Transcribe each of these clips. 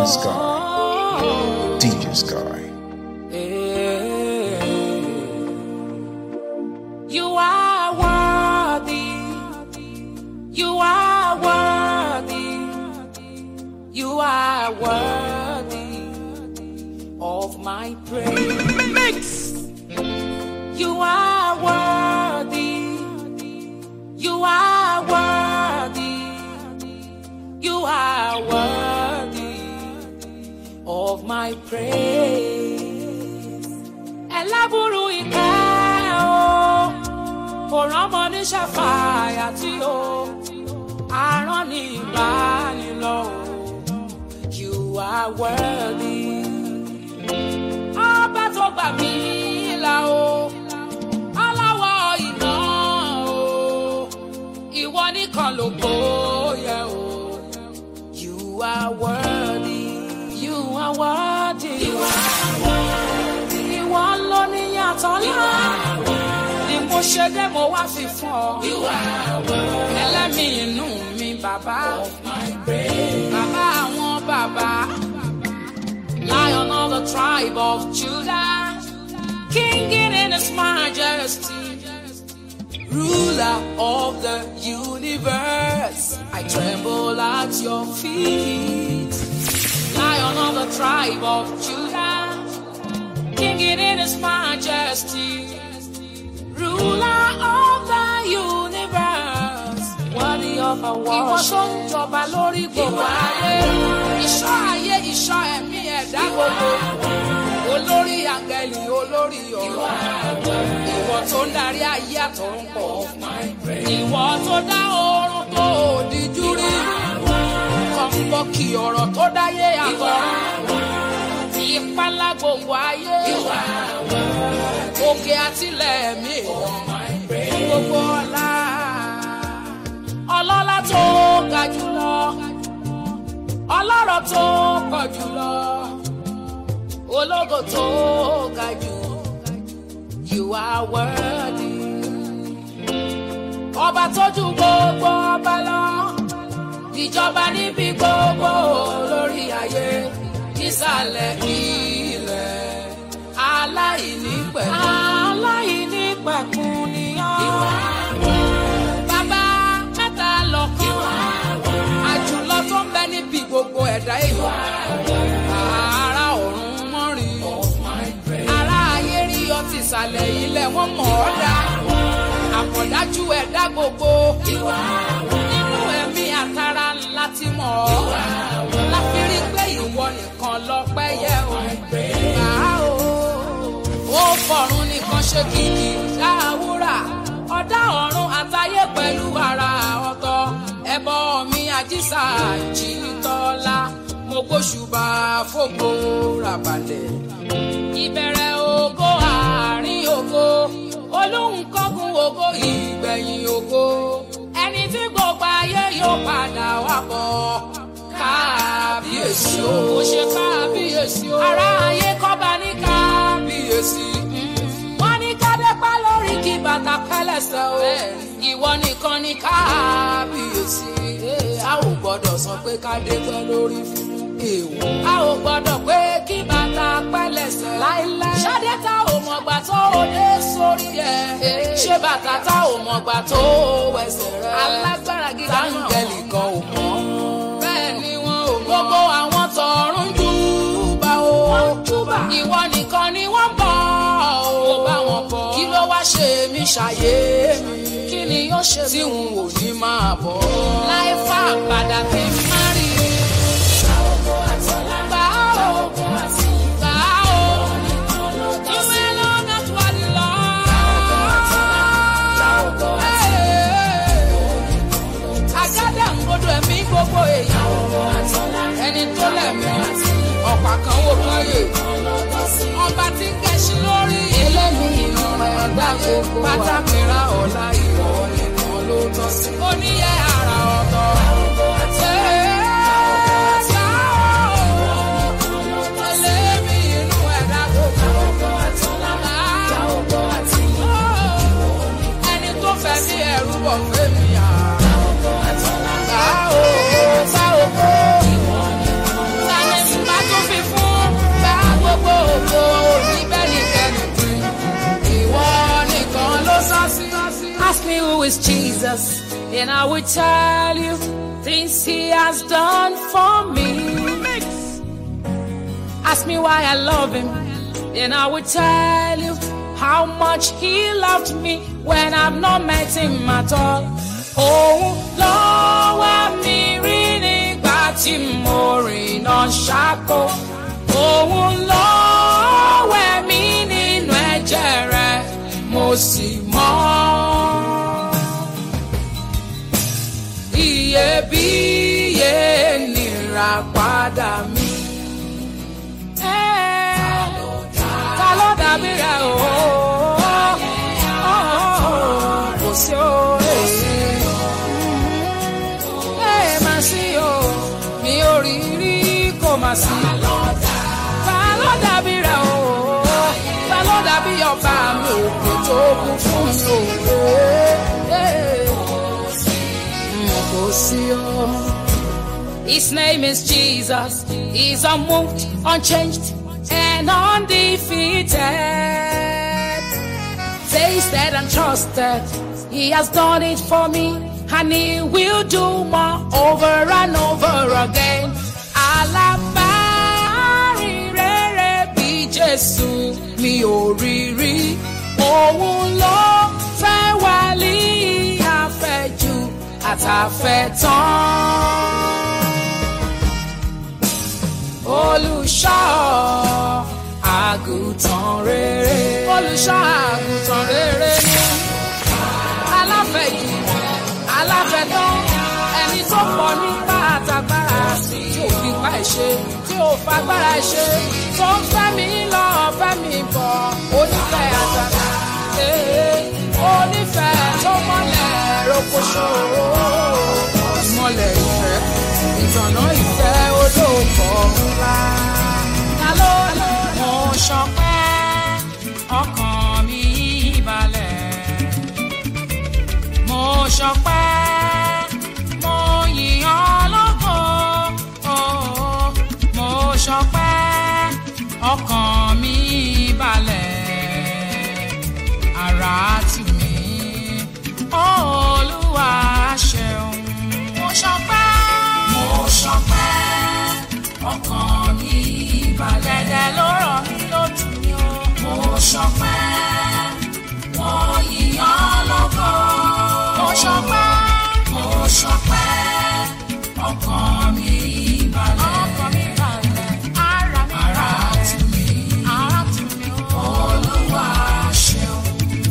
Sky. DJ Sky. You are worthy. You are worthy. You are worthy of my praise. You are worthy. You are worthy. You are worthy of my praise. Ẹlábùrú ìkẹ́ o, kò rọ́mọ ní ṣàfàyà tí o, àrán ní ìbánilọ́ o, you are worthy. Ọba tó gbà mí là o, aláwọ̀ iná o, ìwọ nìkan ló bóyá o. You are worthy. You are worthy. You are worthy. Ìwọ ló ní yàtọ̀ ńlá. Ni mo ṣe dé mo wá fi fún ọ. You are worthy. Ẹlẹ́mìí inú mi bàbá. Of my praise. Bàbá àwọn bàbá. Lion of the tribe of Judah. King in his majesty ruler of the universe. I tremble at your feet. Lion of the tribe of Judah, King in his majesty, ruler of the universe. Worthy of a worship. Ìwọ tó ń jọba lórí gbogbo ayé. Ìṣọ́ ayé, ìṣọ́ ẹ̀mí ẹ̀dá gbogbo. Olórí àgẹ̀lì, olórí ọ̀rọ̀. Ìwọ tó ń darí ayé àtọ̀run pọ̀. Ìwọ tó dá oorun tó òdìjú rí. Kọ̀ǹpọ̀kì ọ̀rọ̀ tó dáyé àtọ̀run. Ìpalá gbogbo ayé. Òkè àtìlẹ̀ mi. Gbogbo ọlá. Ọlọ́lá tó ga jùlọ. Ọlọ́rọ̀ tó pọ̀ jùlọ. Ológo tó ga jù. You are worthy. Ọba tójú gbogbo ọba lọ. Ìjọba níbi gbogbo lórí ayé. Nísàlẹ̀ ilẹ̀. Aláìní pẹ̀kun. Aláìní pẹ̀kun ni ọ́. Bàbá mẹ́ta lọ́kàn. Àjùlọ tó ń bẹ níbi gbogbo ẹ̀dá èèyàn. Ará ọ̀run mọ́rin. Ará ayé rí ọtí ìsàlẹ̀ ilẹ̀ wọ́n mọ̀ ọ́ dá. Àkọ̀dájú ẹ̀dá gbogbo. Nínú ẹ̀mí àtàrà ńlá ti mọ̀ ọ́. Láfi rí pé ìwọ nìkan lọ́pẹ́ yẹ o. Gbà á o. Ó fọ̀run nìkan ṣe kìkì dáwúrà. Ọ̀dá ọ̀run àtayé pẹ̀lú ara ọ̀tọ̀. Ẹbọ mi àjíṣà jìtọ́lá. Mo gbóṣùbà fògbó ràbàlẹ̀ ìbẹ̀rẹ̀ ògo àárín ògo olóhùn kọ́gun ògo ìgbẹ̀yìn ògo ẹni tí gbogbo ayé yóò padà wá bọ̀ kábíyèsí o ó ṣe kábíyèsí o ará ayé kọ́ba ní kábíyèsí wọ́n ní kádépá lórí kí bàtà pẹ́lẹ́sẹ̀ o ìwọ nìkan ní kábíyèsí a ò gbọ́dọ̀ sọ pé kádépá lórí fún èèwọ̀. a ò gbọ́dọ̀ pé kí bàtà pẹ́lẹ́sẹ̀ láíláí. ṣáde tá ò mọ̀gbà tó o dé sórí ẹ̀. ṣé bàtà tá ò mọ̀gbà tó o wẹsẹ̀ rẹ̀. alágbára gíga náà táǹgẹ̀lì kan ò mọ̀. bẹ́ẹ̀ ni wọn ò mọ̀. gbogbo àwọn tọ̀run júbà o. wọ́n júbà. ìwọ nìkan ni wọ́n bọ̀ o. ó bá wọn bọ̀. kí ló wá ṣe mí ṣàyé mi. kí ni yóò ṣe tí n ò ní máa bọ̀. láì fà padà kí n má rí i. gbogbo èèyàn ẹni tó lẹ̀mí ọ̀pá kan wò káyè ọba tí ń gẹṣin lórí ẹlẹ́mìí inú ẹ̀dá gbogbo pátákìrá ọ̀la ìwọ nìkan ló tọ́ sí. oníyẹ àrà ọ̀tọ̀. ẹlẹ́mìí inú ẹ̀dá gbogbo. ẹni tó fẹ́ ní ẹrú bọ̀ fẹ́mi à. Bá o, bá o kó. is Jesus, and I will tell you things He has done for me. Ask me why I love Him, and I will tell you how much He loved me when I've not met Him at all. Òun lọ́wọ́ mi rí nígbà tí mo rìn náà ṣáko. Òun lọ́wọ́ mi nínú ẹ̀jẹ̀ rẹ̀ mo sì mọ́. Iyebíye nira padà mi. Ta ló dàbí rẹ̀ o? Kò sí o. Ẹ má sí o, mi ò rí rí kò má sí. Ta ló dàbí rẹ̀ o? Ta ló dàbí ọba mi òkè tó kún fún mi o? Kò sí o. His name is Jesus. He's unmoved, unchanged, and undefeated. Tasted and trusted. He has done it for me, and he will do more over and over again. Alábàárìnrere bí Jésù mi ò rí rí. Òun ló fẹ́ wálé àfẹ́jù àtàfẹ́tán olùṣọ́ àgùntàn rere. olùṣọ́ àgùntàn rere ni aláfẹ̀yìn aláfẹ̀tán ẹni tó pọ̀ nípa àtàgbára tí ò fi pa ìṣe tí ò fagbára ṣe tó ń fẹ́ mi lọ fẹ́ mi bọ̀ onífẹ̀ àtàtà onífẹ̀ tó mọ́lẹ̀ rokoṣo ìmọ̀lẹ̀ ìfẹ́ ìtànà ìfẹ́ olóòkọ̀ ńlá. Ta ló lò mo ṣọpẹ́ ọkàn mi balẹ̀. Mo ṣọpẹ́ mo yìn ọ́ lógo. Oh, Mo ṣọpẹ́ ọkàn mi balẹ̀. Ara tù mí. Olúwa ṣeun. Mo ṣọpẹ́. Mo ṣọpẹ́ ọkàn mi balẹ̀. Dẹ̀dẹ̀ ló rọ̀ mí lójú ni o. Mo ṣọpẹ́ mo yìnyán lógo. Mo ṣọpẹ́. Mo ṣọpẹ́ ọkàn mi balẹ̀. Ọkàn mi balẹ̀. Ara mi balẹ̀. Ara tù mí. Ara tù mí o. Olúwa ṣeun.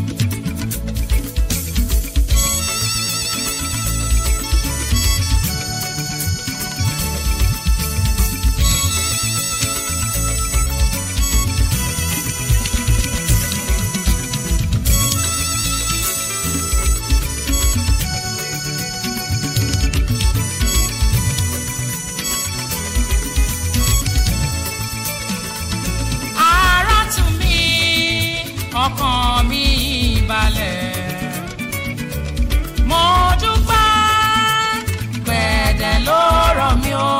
ara tù mí ọkàn mi balẹ̀. mo dúpẹ́ gbẹ̀dẹ̀ ló rọ̀ mí o.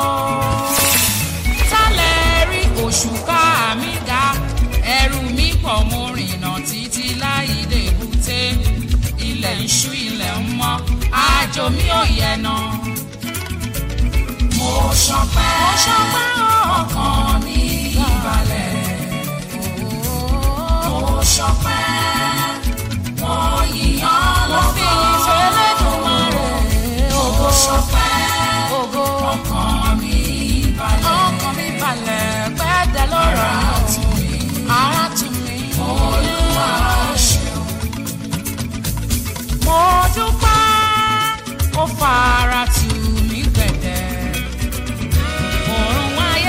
sálẹ̀ rí òṣùká mi ga ẹrù mi pọ̀ mo rìnà títí láì lè búté ilẹ̀ ń ṣú ilẹ̀ ń mọ́ àjò mi ò yẹ̀ náà mo ṣọpẹ́ mo ṣọpẹ́ ọkàn mi balẹ̀. mo ṣọpẹ́ mo yìnyán lọ́fọ̀. mo ṣọpẹ́ ọkàn mi balẹ̀. ọkàn mi balẹ̀ pẹ́ẹ́dẹ́ lọ́rọ̀ mi. ara tù mí. olúwa ṣeun. mo dúpẹ́ ó fara tù mí gbẹ̀dẹ̀ òrùn ayé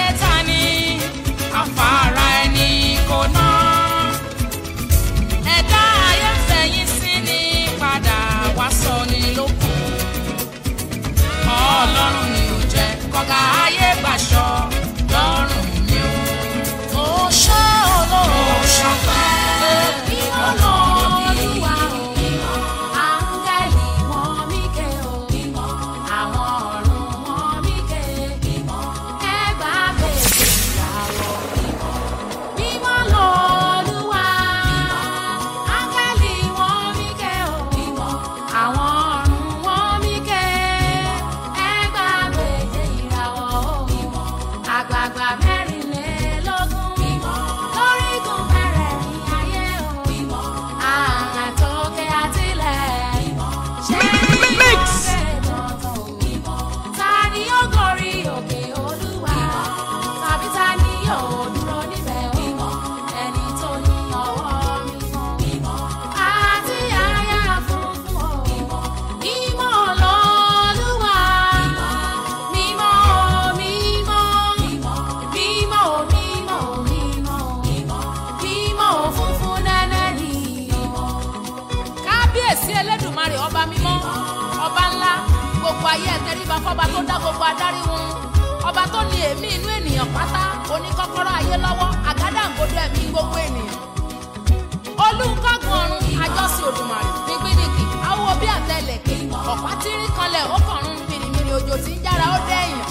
ọba ńlá gbogbo ayé ẹ tẹríba fọba tó dá gbogbo adarí wọn ọba tó ní èémí inú ènìyàn pátá oníkọ́kọ́rọ́ ayé lọ́wọ́ àgádágodo ẹ̀mí gbogbo ènìyàn olùkọ́gun ọ̀run àjọsìn òdùmarè nígbìnìkì awo bí àtẹlẹ̀kẹ̀ ọ̀pá tírí kanlẹ̀ ó kọ̀run mìrìmìrì òjò tí ń jára ó dẹ́yìn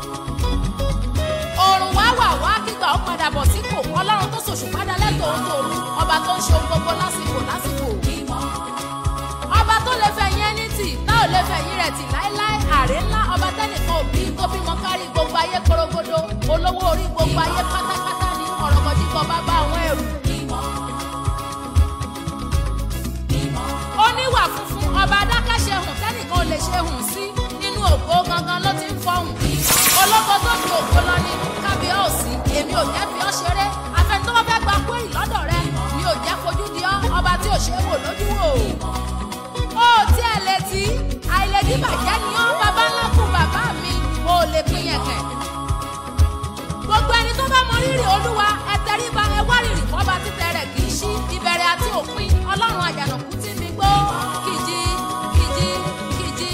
òrùn wá wà wá kígbà ó padà bọ̀ sípò ọlọ́run tó ṣòṣù padà lẹ́tọ̀ọ́ ohun tòru ọba tó ń ṣe ohun gbogbo lásìkò lásìkò ọba tó lè fẹ̀yìn ẹni tì tá ò lè fẹ̀yìn rẹ̀ tì láéláé àrè ńlá ọba tẹ́nìkan òbí tó bímọ kárí gbogbo ayé korogodo olówó orí gbogbo ayé pátápátá ní ọ̀rọ̀mọ̀dìkọ̀ bàbá àwọn ẹrù. oníwà funfun ọba adákẹ́ṣe hùn tẹ́nìkan ò lè ṣe hùn sí nínú ògbó gangan ló ti ń fọhùn. olóko tó fi ògbó lọ ní kábíọ́ọ̀sì èmi ò jẹ́ fi ọ́ ṣeré afẹ́ni tó bá fẹ́ gba kúrì lọ́dọ̀ rẹ mi ò jẹ́ fojú di ọ́ ọba tí ò ṣe é wò lójú wò. ó tí ẹ létí àìlèdí bàjẹ́ ni ọ́ bàbá ńlá kú bàbá mi ò lè pín yẹn kẹ̀. gbogbo ẹni tó bá mọ rírì olúwa ẹ tẹríba ẹ wá rírì fọba títẹ rẹ kì í ṣí ìbẹ̀rẹ̀ àti òpin ọlọ́run àjànàkú tí mi gbó kìjì kìjì kìjì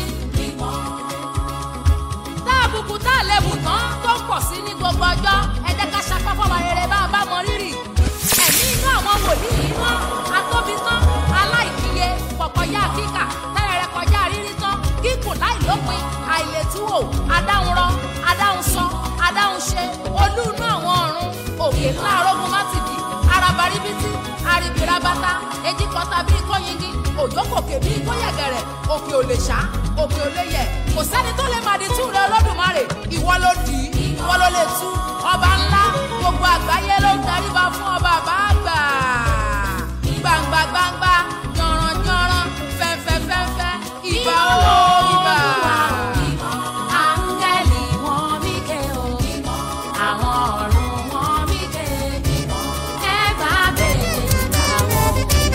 tá àbùkù tá àlebù tán tó ń pọ̀ sí ní gbogbo ọjọ́ ẹ jẹ́ ká ṣapá fọwọ́ rere bá a bá mọ rírì ẹ̀mí inú àwọn wòlíì yìí mọ́ atóbi tán aláìkíye kọ̀kọ́yá kíkà tẹ́rẹ̀rẹ̀ kọjá rírí tán kíkùn láìlópin àìlètúwò adáhunrọ adáhunsọ adáhunṣe olú inú àwọn ọ̀run òkè ńlá arógun mátìdì arabaribiti aribirabata ejikọta bíi kóyingi òjòkòkè bíi kóyẹ̀gẹ̀rẹ̀ òkè ò lè ṣá òkè ò lè yẹ̀ kò sẹ́ni tó lè máa di tú rẹ olódùmarè ìwọ ló dì í ìwọ ló lè tú ọba ńlá gbogbo àgbáyé ló ń daríba fún ọba àbáàgbà gbangba gbangba yanran yanran fẹ́fẹ́ fẹ́fẹ́ ìbà ó ìbà. áńgẹ́lì wọn mí ké o àwọn ọ̀run wọn mí ké ẹ bá bèèrè ìràwọ̀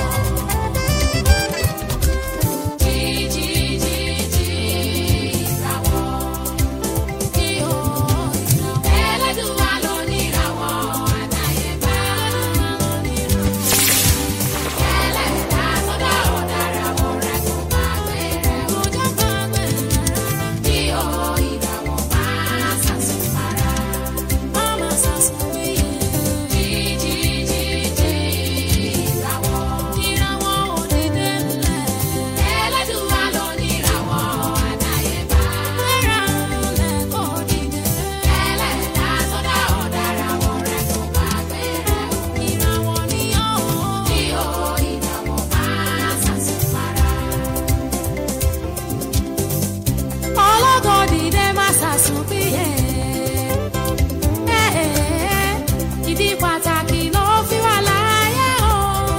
jí jí jí jí ìràwọ̀ kí o ìràwọ̀ ẹlẹ́dùnwá ló ní ìràwọ̀ àdáyébá ẹlẹ́dàá tó dá ọ̀daràn rẹ̀ kò bá gbẹ̀rẹ̀ ó jẹ́ bá gbẹ̀rẹ̀ kí o ìràwọ̀ máa ṣàṣùpara. Mama sasumi jí jí jí jí ìràwọ̀ ìràwọ̀ òdìdé ńlẹ̀ ẹlẹ́dùnwá ló ní ìràwọ̀ àdáyébá ìràwọ̀ kò dìde ẹlẹ́dàá tó dá ọ̀daràn rẹ̀ kò bá gbẹ̀rẹ̀ ìràwọ̀ ni ó kí o ìràwọ̀ máa ṣàṣùpara. ọlọ́gọ́ dìde má sàsùn bíyè. ìdí pàtàkì ló fi wà láyé o.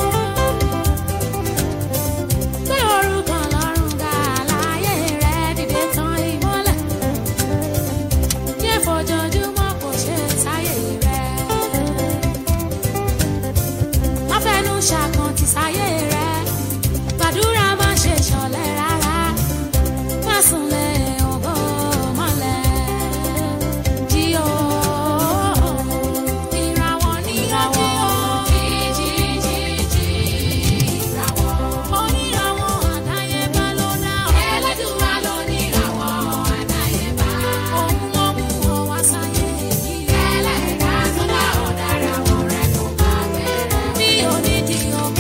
gbé orúkọ lọ́rùn ga láyé rẹ̀ dìde tán ìmọ́lẹ̀. yé fojoojúmọ́ kò ṣe sáyé rẹ̀. má fẹnu ṣàkàntì sáyé rẹ̀. gbàdúrà má ṣe ṣọ̀lẹ rárá Másunlé ògo mọ́lẹ̀ jí o. Ìràwọ̀ ní ìràwọ̀ jí jí jí jí ìràwọ̀. Oníràwọ̀ àdáyébá ló dá ọ. ẹlẹ́dùnwá ló ní ìràwọ̀ àdáyébá. Òun ló mú ọ wá sáyé yìí. ẹlẹ́dàá tó dá ọ̀daràn rẹ̀ kò bá gbẹ̀rẹ̀. Bí onídìí ògo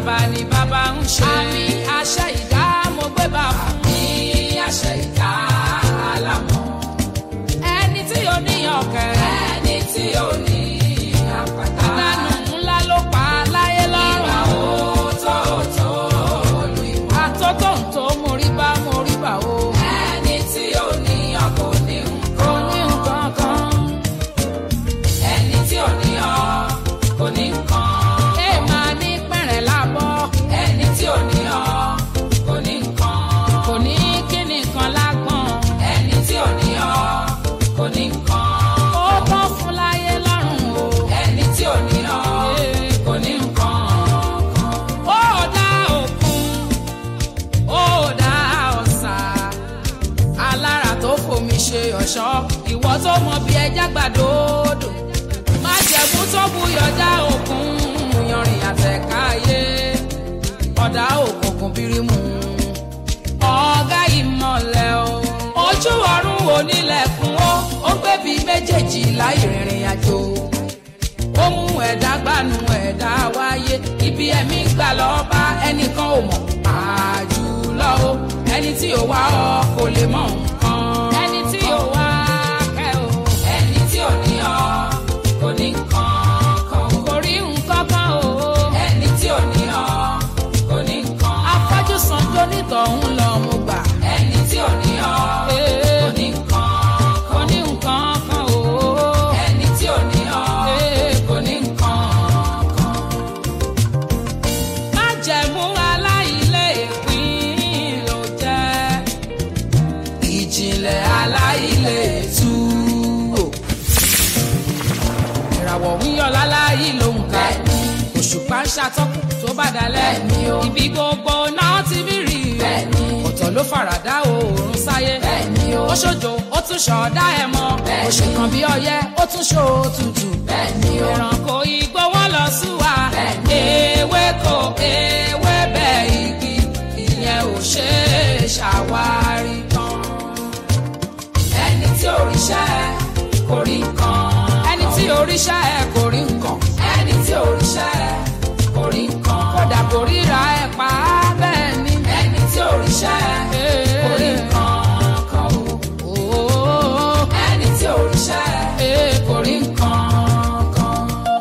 bàbá ni bàbá ń ṣe. àmì àṣẹ ìdá mo gbé bá fún. àmì àṣẹ ìdá alámọ̀. ẹni tí ò ní ọ̀kẹ́. ẹni tí ò ní àpáta. ìdánù ńlá ló pa láyé lọ́rùn. ìwà òótọ́ olú ìwà. àtótó ń tó mo rí bá mo rí bá o. ẹni tí ò ní ọkọ̀ ní nǹkan. kò ní nǹkan kan ẹni tí ò ní ọ kò ní nǹkan. ẹ máa ní pẹ̀rẹ̀ lábọ́. ẹni tí ò ní ọ kò ní nǹkan. kò ní kíni kan lágbọ̀n. ẹni tí ò ní ọ kò ní nǹkan. ó tán fún láyé lọ́rùn o. ẹni tí ò ní ọ kò ní nǹkan. ó dá òkun ó dá ọ̀sà alára tó fomi ṣe ọ̀ṣọ́ ìwọ tó mọ bí ẹja gbàdódò má jẹ̀mú tó buyọ̀já òkun yanrìn àtẹ̀káyé ọ̀dà òkùnkùn bírímù ọ̀gá ìmọ̀lẹ̀ o ojú ọ̀run onílẹ̀kùn ó ó gbébi méjèèjì láì rìnrìn àjò ó mú ẹ̀dá gbanú ẹ̀dá wáyé ibi ẹ̀mí gbà lọ́ọ́ bá ẹnìkan ò mọ̀ àjùlọ o ẹni tí ò wá ọ kò lè mọ nǹkan. ẹni tí ò wá kẹ́ o. ẹni tí ò ní ọ kò ní nǹkan kan. kò rí nǹkan kan o. ẹni tí ò ní ọ kò ní nǹkan. afọ́jú sanjó nítọ̀hún lọ mo gbà. ẹni tí ò ní ọ kò ní nǹkan kò ní nǹkan kan o. ẹni tí ò ní ọ kò ní nǹkan kan májẹ̀mú aláìlé ìpín ló jẹ́ ìjìnlẹ̀ aláìlé tú o. ìràwọ̀ ń yọ láláyé ló ń ka òṣùpá ń ṣàtọ́kù tó bá dalẹ̀ ibi gbogbo náà ti bí rí o ọ̀tọ̀ ló faradà oòrùn sáyé ó ṣojo ó tún ṣọ̀ọ́dá ẹ̀ mọ́ oṣù kan bí ọyẹ́ ó tún ṣó tutù ìrànkò igbó wọn lọ súwa ewéko ewébẹ̀ igi ìyẹn ò ṣe é ṣàwárí tán ẹni tí òrìṣà ẹ kò rí nǹkan. ẹni tí òrìṣà ẹ kò rí nǹkan. ẹni tí òrìṣà ẹ kò rí nǹkan. kódà kò ríra ẹ pa á bẹ́ẹ̀ ni. ẹni tí òrìṣà ẹ kò rí nǹkan kan o. ẹni tí òrìṣà ẹ kò rí nǹkan kan.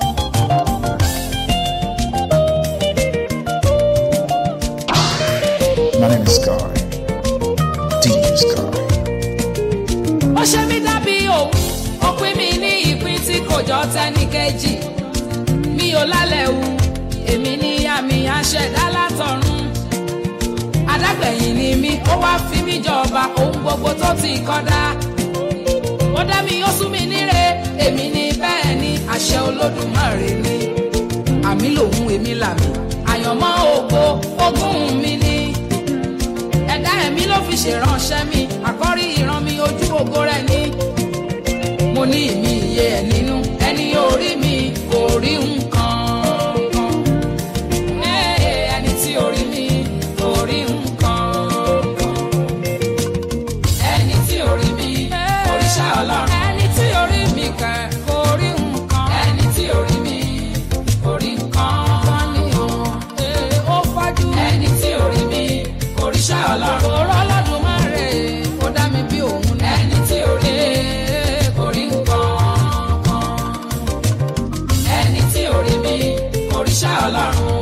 My name is Sky. DJ Sky. ó ṣe mí dábí òun ó pín mi ní ìpín tí kò jọ tẹ́ni kejì mi ò lálẹ́ wu èmi ní àmì àṣẹ̀dá látọ̀run adágbẹ̀yìn ni mí ó wá fi mí jọba ohun gbogbo tó ti kọ́dá ó dá mi ó sún mi níre èmi ní bẹ́ẹ̀ ni àṣẹ olódùmarè ni àmì lòun èmi làmì àyànmọ́ ògo ogún mi ni ẹ̀dá ẹ̀mí ló fi ṣèránṣẹ́ mi àkọ́rí ìran mi ojú ògo rẹ̀ ni. mo ní ìmí iye ẹ̀ nínú ẹni orí mi kò rí nǹkan kan. Ee, ẹni tí orí mi kò rí nǹkan kan. ẹni tí orí mi òrìṣà ọlọ́run. ẹni tí orí mi kẹ̀ kò rí nǹkan. ẹni tí orí mi kò rí nǹkan kan ni o. Ee, ó fájú. ẹni tí orí mi òrìṣà ọlọ́run. òró Olódùmarè ó dá mi bí òun ní. ẹni tí orí mi kò rí nǹkan kan. ẹni tí orí mi òrìṣà ọlọ́run.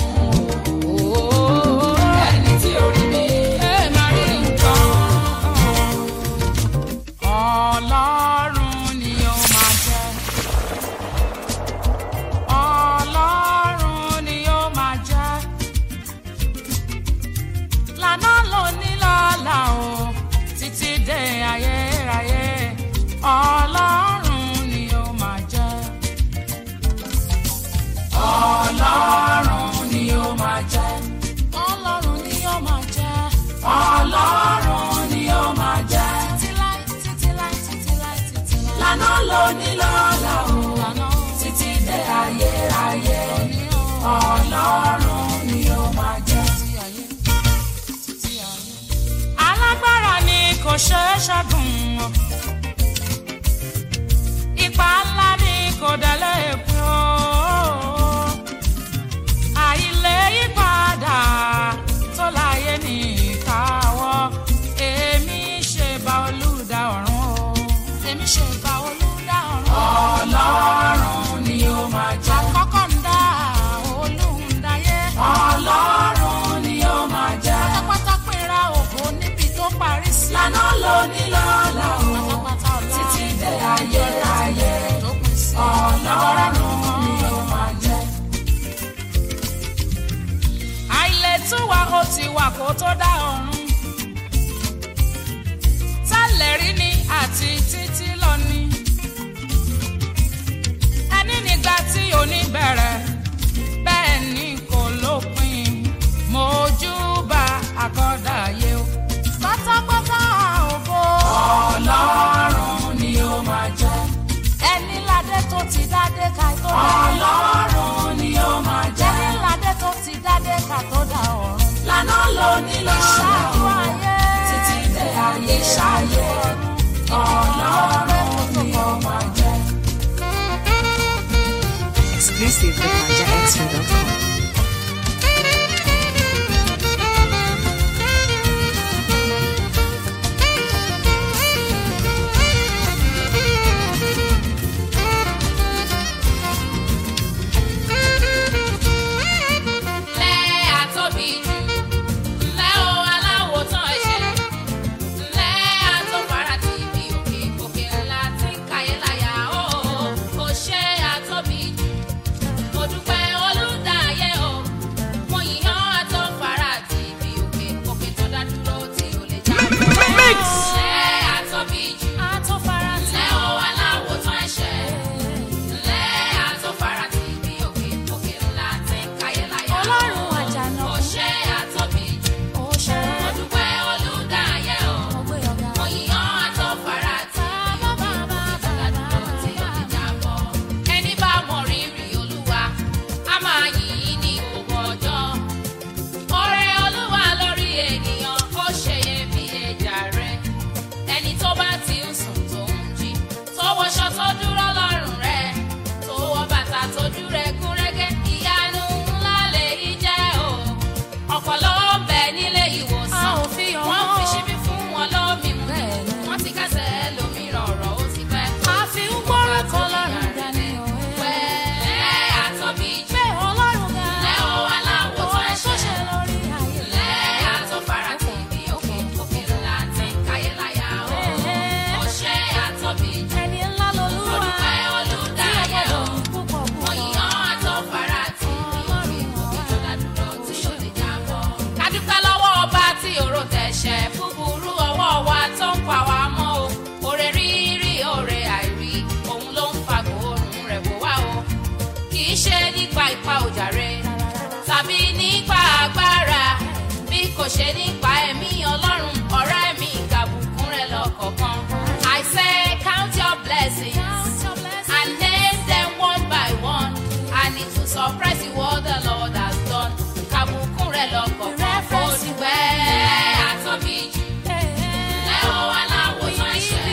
ẹni tí orí mi máa rí nǹkan kan. Ọlọ́run ni ó máa jẹ́. Ọlọ́run ni ó máa jẹ́. Lànà lóní lọ́la o, títí dé ayérayé. Ọlọ́run ni ó máa jẹ́. Ọlọ́run ni ó máa jẹ́. Ọlọ́run ni ó máa jẹ́. Ọlọ́run ni ó máa jẹ́. Títí láì, títí láì, títí láì, títí láì. Lànà lóní lọ́la o, títí dé ayérayé. Ọlọ́run ni ó máa jẹ́. Alágbára ni kò ṣeé ṣẹ́gun o. Ipa ńlá ni kò délé pín o. Àìlè ipa tó dá ọ̀run tẹ́lẹ̀ rí ni àti títí lọ ni ẹni nígbà tí òní bẹ̀rẹ̀ bẹ́ẹ̀ ni kò lópin mojúbà àkọ́dàyé o pátápátá ògo ọlọ́run ni ó máa jẹ́ ẹni ládé tó ti dádé ká tó dá ọlọ́run ni ó máa jẹ́ ẹni ládé tó ti dádé ká tó dá ọ̀run lànà lóní lọ́dọ̀ ayé títí dé ayé ṣayé ọlọ́run ni ó máa jẹ́. Exclusive at ManjaExtra.com. Lẹ́ àtóbi jù, lẹ́ o aláwo tán ẹ̀ṣẹ̀, lẹ́ àtọ́fara ti ibi òkè òkè ńlá tí ń kayé láyà ó, kò ṣe àtóbi jù. Mo dúpẹ́ olùdáyé o, mo yìnyán àtọ́fara ti ibi òkè òkè tó dá dúró tí ò lè já. Lẹ́ àtóbi jù, Àtọ́fara tí lẹ́ o aláwo tán ẹ̀ṣẹ̀, lẹ́ àtọ́fara ti ibi òkè òkè ńlá tí ń kayé láyà ó. Ọlọ́run àjànà Kò ṣe àtóbi jù. ó ṣe Mo dúpẹ́ olùdáyé o. ọgbẹ́ ọ̀gá. Mo yìnyán àtọ́fara tí Bàbá bàbá bàbá tí ó ti jábọ́. Ẹni bá mọ rírì Olúwa, a máa yìn ín ní gbogbo ọjọ́. Ọrẹ Olúwa lórí ènìyàn, ó ṣeyẹ bí ẹja rẹ̀. Ẹni tó bá ti ń sùn tó ń jí, tó wọṣọ tó dúró lọ́rùn rẹ̀, tó wọ bàtà tójú rẹ̀ gún régé, ìyanu ńlá lèyí jẹ́ o. Ọ̀pọ̀ ló ń bẹ nílé ìwòsàn. A ò fi hàn Wọ́n wọ́n. fi ṣíbí fún wọn lómi mu. Bẹ́ẹ̀ni. Wọ́n ti kẹ́sẹ̀ lómìíràn ọ̀rọ̀ ó ti pẹ́. A fi ń gbórúkọ Ọlọ́run ga ni òwe. Pẹ̀lẹ́ àtọ́bí jù. Pé Ọlọ́run ga. Lẹ́ o aláwọ̀ tó Oore tó ṣe ẹ̀ṣẹ̀. lórí ayé. Lẹ́ àtọ́fara tí ibi òkè òkè ńlá ti ń káyé láyà o. Ẹ̀ẹ́. Ó ṣe àtọ́bí jù. Ẹni ńlá lolúwa. Mo dúpẹ́ olùdáyé o. Púpọ̀ Mo púpọ̀. yìnyán àtọ́fara tí ibi òkè òkè tó dádúró tí ó lè jábọ́. Ká dúpẹ́ lọ́wọ́ ọba tí òró tẹ̀ṣẹ̀ búburú ọwọ́ wa tó ń pa wá mọ́ o. Oore rírí oore àìrí òun ló ń fa gbòòrùn rẹ̀ bò wá o. Kì í ṣe nípa ipa òjàre tàbí nípa agbára bí kò ṣe nípa ẹ̀mí ọlọ́run ọ̀rẹ́ mi kàbùkún rẹ̀ lọ́kọ̀ọ̀kan. I say count your blessings Count your blessings. and name them one by one and it will surprise you what the Lord has done. Kàbùkún rẹ̀ lọ́kọ̀ọ̀kan kò dùgbẹ́ àtọ́bí jù. Lẹ́ o aláwo tán ẹ̀ṣẹ̀.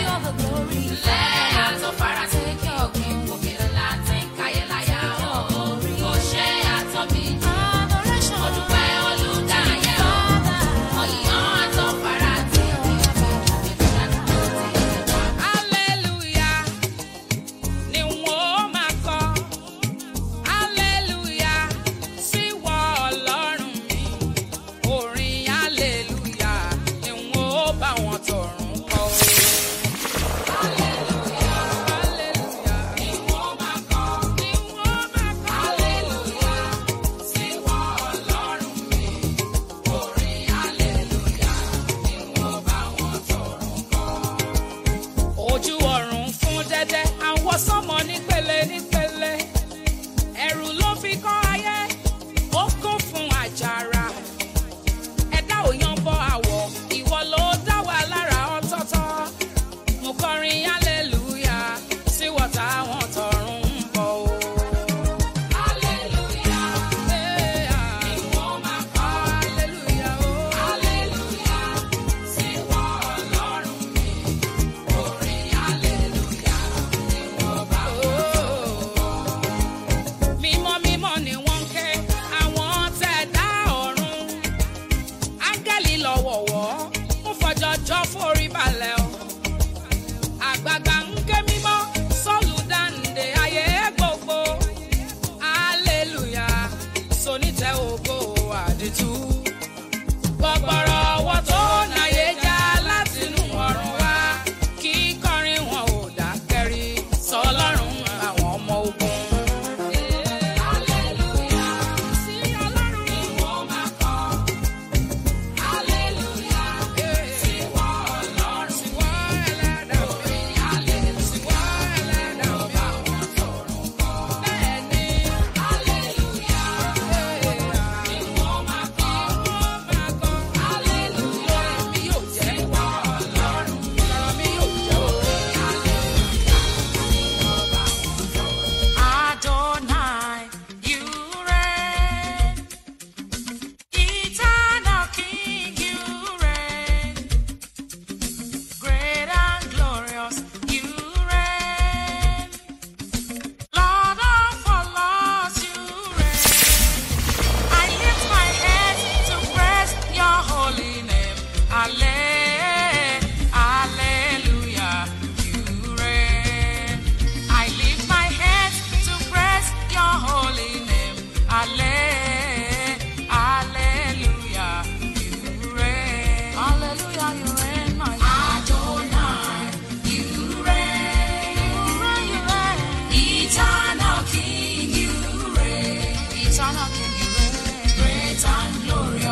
Lẹ́ àtọ́fara sí kí òkè òkè ńlá ti ń káyé láyà o. Kò ṣe àtọ́bí jù. Mo dúpẹ́ olùdáyé o. Mo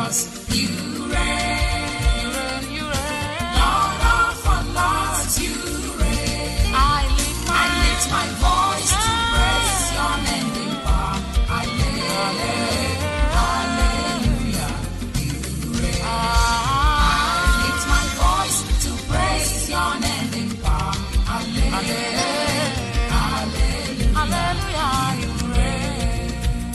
Cause you reign, you reign, Lord of all lords, you reign. I lift my, I lift my voice to praise your name in power. Hallelujah, hallelujah, you reign. I lift my voice to praise your name in power. Hallelujah, hallelujah, hallelujah, you reign.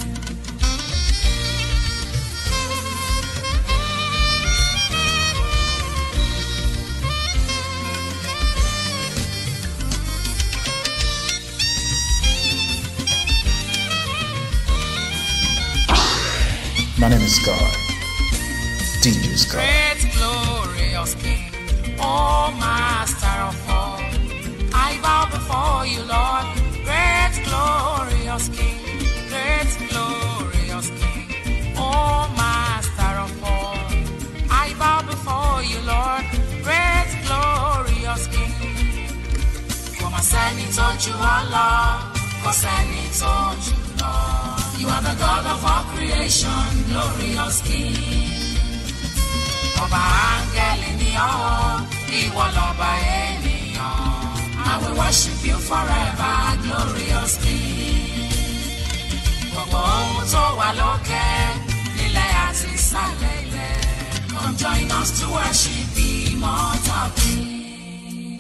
My name is God. DJ Scott. Great glorious King, oh Master of all, I bow before you, Lord. Great glorious King, great glorious King, oh Master of all, I bow before you, Lord. Great glorious King. Kò mà sẹ́ni tó ju ọ lọ, kò sẹ́ni tó jù lọ. You are the God of all creation, glorious King. Ọba áńgẹ́lì ni ọ́, ìwọ lọ́ba ènìyàn. I will worship you forever, glorious King. Gbogbo ohun tó wà lókè, nílẹ̀ àti ìsàlẹ̀ ilẹ̀. Come join us to worship the immortal King.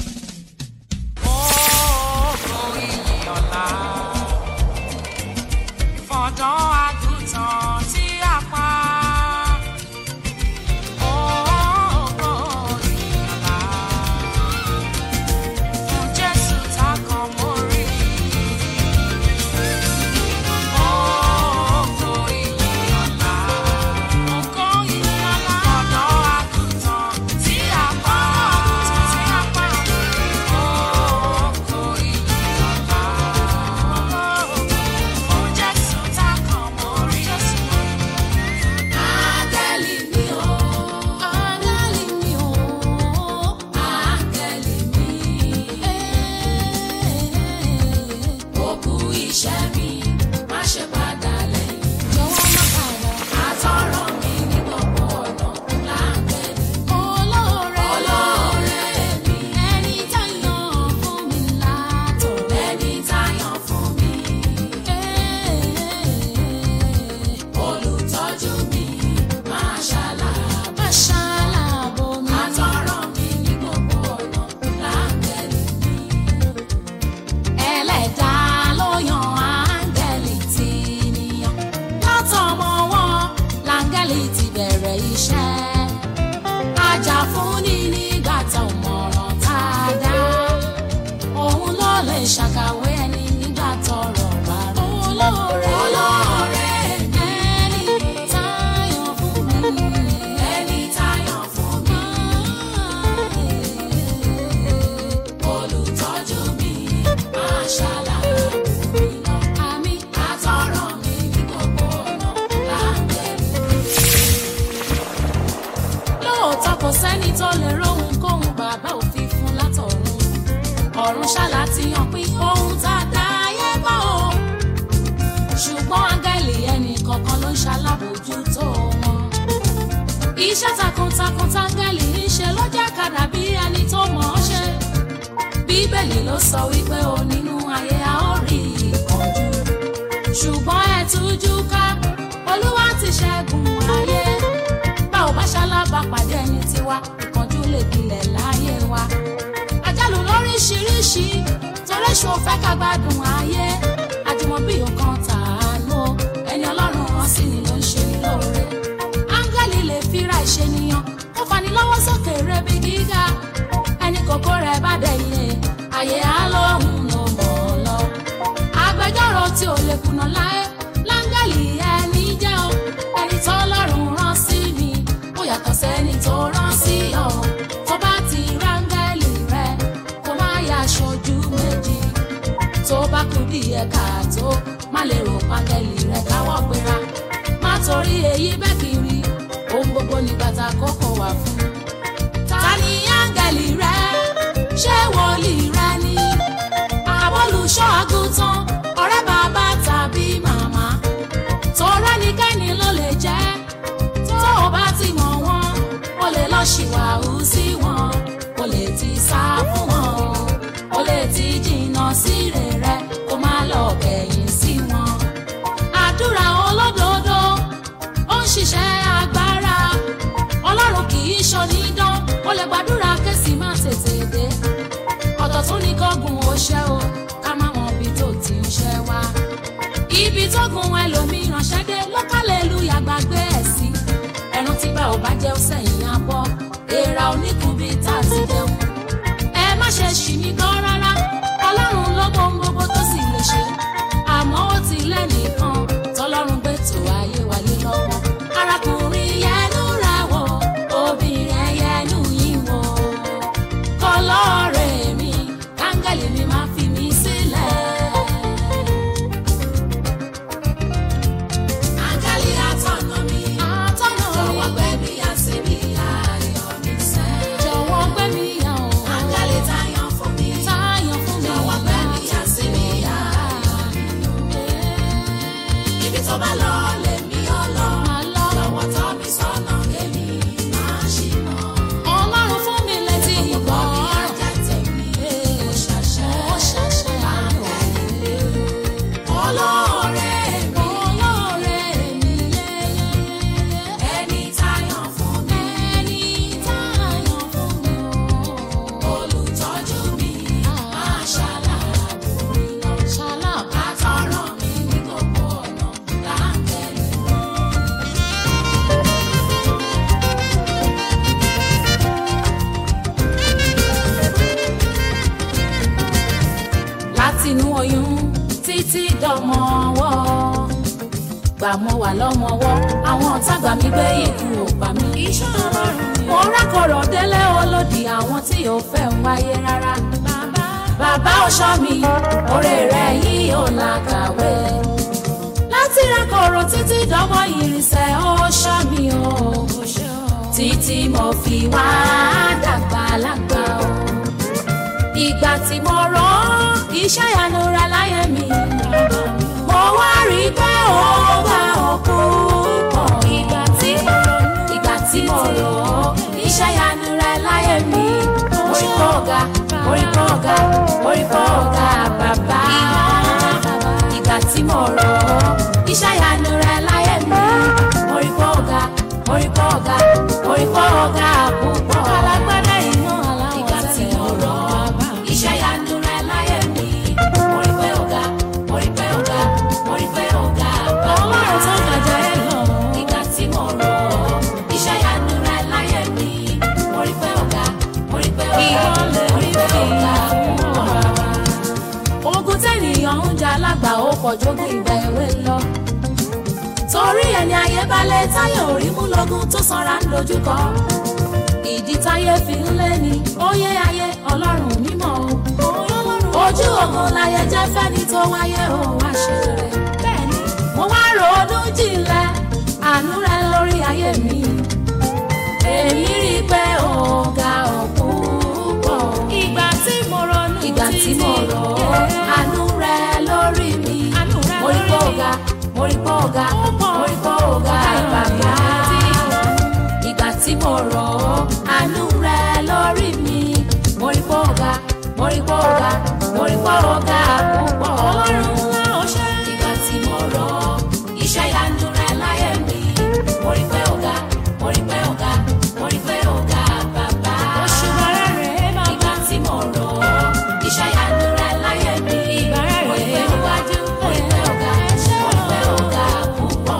Ògo ìyìn ọ̀la fọ̀dọ́ àgùntàn tí a pa. Ògo ìyìn ọ̀la fún Jésù tá kan mórí. Ògo ìyìn ọ̀la, ògo ìyìn ọ̀la fọ̀dọ́ àgùntàn tí a pa. Ògo ìyìn ọ̀la. Fún Jésù tá kan mórí. Áńgẹ́lì mi o, áńgẹ́lì mi o, áńgẹ́lì mi. Ó kú iṣẹ́ mi, má ṣe padà lẹ́yìn. Jọ̀wọ́ má padà. Àtọ̀rọ̀ mi ní gbogbo ọ̀nà láńgẹ́lì. Olóore olóore mi. Ẹni tá yàn fún mi látọ̀. Ẹni tá yàn fún mi. Olùtọ́jú mi máa ṣàlàbò. Máa ṣàlàbò mi. Àtọ̀rọ̀ mi ní gbogbo ọ̀nà láńgẹ́lì mi. Ẹlẹ́dàá ló yan áńgẹ́lì tí níyàn. Látọmọ wọn láńgẹ́lì ti bẹ̀rẹ̀ iṣẹ́. Ajà-fúnni nígbà tá ò mọ̀ràn tá a dá. Òun ló lè ṣàkàwé ẹni nígbà tọ́rọ̀ bá rú. Olóore olóore ẹni táyọ̀ fún mi. Ẹni táyọ̀ fún mi. Olùtọ́jú mi máa ṣàlàyé mi lọ. Àmì àtọ̀rọ̀ mi ní gbogbo ọ̀nà láńgẹ́lì lóòótọ́ kò sẹ́ni tó lè róhun kóhun bàbá òfin fún látọ̀run ọ̀run ṣàlàtìyàn pín ohun tá a dá ayé bá o ṣùgbọ́n áńgẹ́lì ẹnì kọ̀ọ̀kan ló ń ṣalábòójútó wọn iṣẹ́ takuntakun táńgẹ́lì ń ṣe ló jẹ́ kàdà bí ẹni tó mọ̀ ọ́ ṣe bíbélì ló sọ wípé o nínú ayé a ó rí ìkánjú ṣùgbọ́n ẹ tújú ká olúwa ti ṣẹ́gun ayé bá ò bá ṣalábà pàdé ẹni tiwa ìkánjú lè gbilẹ̀ láyé wa àjálù lóríṣiríṣi torí ṣo fẹ́ ká gbádùn ayé àjùmọ̀bí nǹkan tàánú o, ẹni ọlọ́run hàn sí ni ló ń ṣe ní lóore áńgẹ́lì lè fira ìṣènìyàn kó fani lọ́wọ́ sókè rebi gíga ẹni kòkó rẹ̀ bá dẹ̀yìn àyè á lóhùn ló mọ̀ ọ́ lọ agbẹjọ́rò tí ò lè kùnà láé láńgẹ́lì ẹni jẹ́ o ẹni tó lọ́rùn rán sí mi ó yàtọ̀ sẹ́ni tó rán sí ọ tó bá ti ráńgẹ́lì rẹ kó má yà aṣojú méjì tó bá kú díẹ̀ káàtó má lè rò pángẹ́lì rẹ káwọ́ gbéra má torí èyí bẹ́ẹ̀ kiri ohun gbogbo ní bàtà kókó wà fún ta ni áńgẹ́lì rẹ ṣé wòlíì rẹ ni àbólùṣọ́ àgùntàn ọ̀rẹ́ bàbá tàbí màmá tó rẹ́nikẹ́ni ló lè jẹ́ tó o bá ṣẹ́ o ká má mọ ibi tó ti ń ṣẹ́ wá. ibi tó gun ẹlòmíràn ṣẹ́ dé lọ́kàlẹ́lú yàgbàgbé ẹ̀ sí. ẹran tí bá ò bá jẹ́ sẹ́yìn abọ́ èèrà oníkùnbí tá a ti jẹun. ẹ má ṣe ṣì mí gan rárá ọlọ́run ló mọ ohun gbogbo tó sì lè ṣe. àmọ́ ó ti lẹ́nìkan tọ́lọ́run gbé tó ayé wáyé lọ́wọ́. arákùnrin yẹnu ra wọ̀ obìnrin yẹnu yín wọ̀ kọlọ́ọ̀rẹ́ mi kángẹ́lì mi máa fi mí sílẹ̀. Áńgẹ́lì atọ́nà mi, jọ̀wọ́ gbé mi yà síbi ayọ̀ mi sẹ́. Jọ̀wọ́ gbé mi yà o. Áńgẹ́lì táyọ̀ fún mi, táyọ̀ fún mi. Jọ̀wọ́ gbé mi yà síbi ayọ̀ mi. Ibi tó bá lọ lèmi ò lọ. Jọ̀wọ́ tọ́ mi sọ́nà èmi máa ṣìnà. Ọlọ́run fún mi létí ìgbọ́. Ó ṣàṣẹ, ó ṣàṣẹ àánú. Olóore mi, olóore mi, ẹni táyọ̀ fún mi, ẹni táyọ̀ fún mi o. Olùtọ́jú mi, máa ṣàlàbù mi lọ. Ṣàlàbù. Àtọ̀rọ̀ mi ní gbogbo ọ̀nà láǹkẹ́lì. látinú oyún títí dọmọ ọwọ́ gbà mọ́ wà lọ́mọwọ́ àwọn ọ̀tá gbà mí gbé ikú ò pa mí. iṣẹ́ ọlọ́run ni. mo rákọ̀rọ̀ délé olódì àwọn tí ò fẹ́ ń wáyé rárá. bàbá bàbá ọ̀ṣọ́ mi oore rẹ̀ yìí ò làkàwé. láti rákọ̀rọ̀ títí dọmọ ìrìnsẹ̀ ọ̀ṣọ́ mi o. títí mo fi wá dàgbà lágbà o ìgbà tí mo rán iṣẹ́ ìyanu rẹ láyé mi mo wá rí i pé ó bá òkú pọ̀ ìgbà tí mo ìgbà tí mo rán iṣẹ́ ìyanu rẹ láyé mi mo rí pọ̀ ọ̀gá mo rí pọ̀ ọ̀gá mo rí pọ̀ ọ̀gá bàbá ìgbà tí mo rán iṣẹ́ ìyanu rẹ láyé mi mo rí pọ̀ ọ̀gá mo rí pọ̀ ọ̀gá mo rí pọ̀ ọ̀gá púpọ̀ alágbádá iná aláwọ̀ ìgbà tí mo rán iṣẹ́ ìyanu rẹ láyé mi mo rí pé ọ̀gá mo rí pé ọ̀gá mo rí pé ọ̀gá bàbá ọlọ́run tó gbàjà ẹ lọ. ìgbà tí mo rán iṣẹ́ ìyanu rẹ láyé mi mo rí pé ọ̀gá mo rí pé ọ̀gá mo rí pé ọ̀gá púpọ̀ ogun tẹ́nìyàn ń jà lágbà ó pọ̀ jógun ìgbà èwe lọ. torí ẹni ayé balẹ̀ táyà orí mú lógún tó sanra ń dojúkọ. ìdí táyé fi ń lé ni óyé ayé ọlọ́run mímọ́ o. ojú ogun láyé jẹ́ fẹ́ni tó wáyé o wá ṣe rere. bẹ́ẹ̀ni mo wá ronú jinlẹ̀ àánú rẹ lórí ayé mi. èmi rí i pé ọ̀gá ọ̀pọ̀ pọ̀. ìgbà tí mo ronú ìgbà tí mo rọ̀ àánú rẹ lórí mi. mo rí pé ọ̀gá mo rí pé ọ̀gá mo rí pé ọ̀gá bàbá. ìgbà tí mo rọ̀ àánú rẹ lórí mi. mo rí pé ọ̀gá mo rí pé ọ̀gá mo rí pé ọ̀gá púpọ̀. ọlọ́run ńlá ọṣẹ́. ìgbà tí mo rọ̀ iṣẹ́ ìyanu rẹ láyé mi. mo rí pé ọ̀gá mo rí pé ọ̀gá mo rí pé ọ̀gá bàbá. oṣù bàrẹ̀ rẹ̀ bàbá. ìgbà tí mo rọ̀ iṣẹ́ ìyanu rẹ láyé mi. ìbàrẹ̀ rẹ̀ mo rí pé ọ̀gájú mo rí pé ọ̀gá mo rí pé ọ̀gá púpọ̀.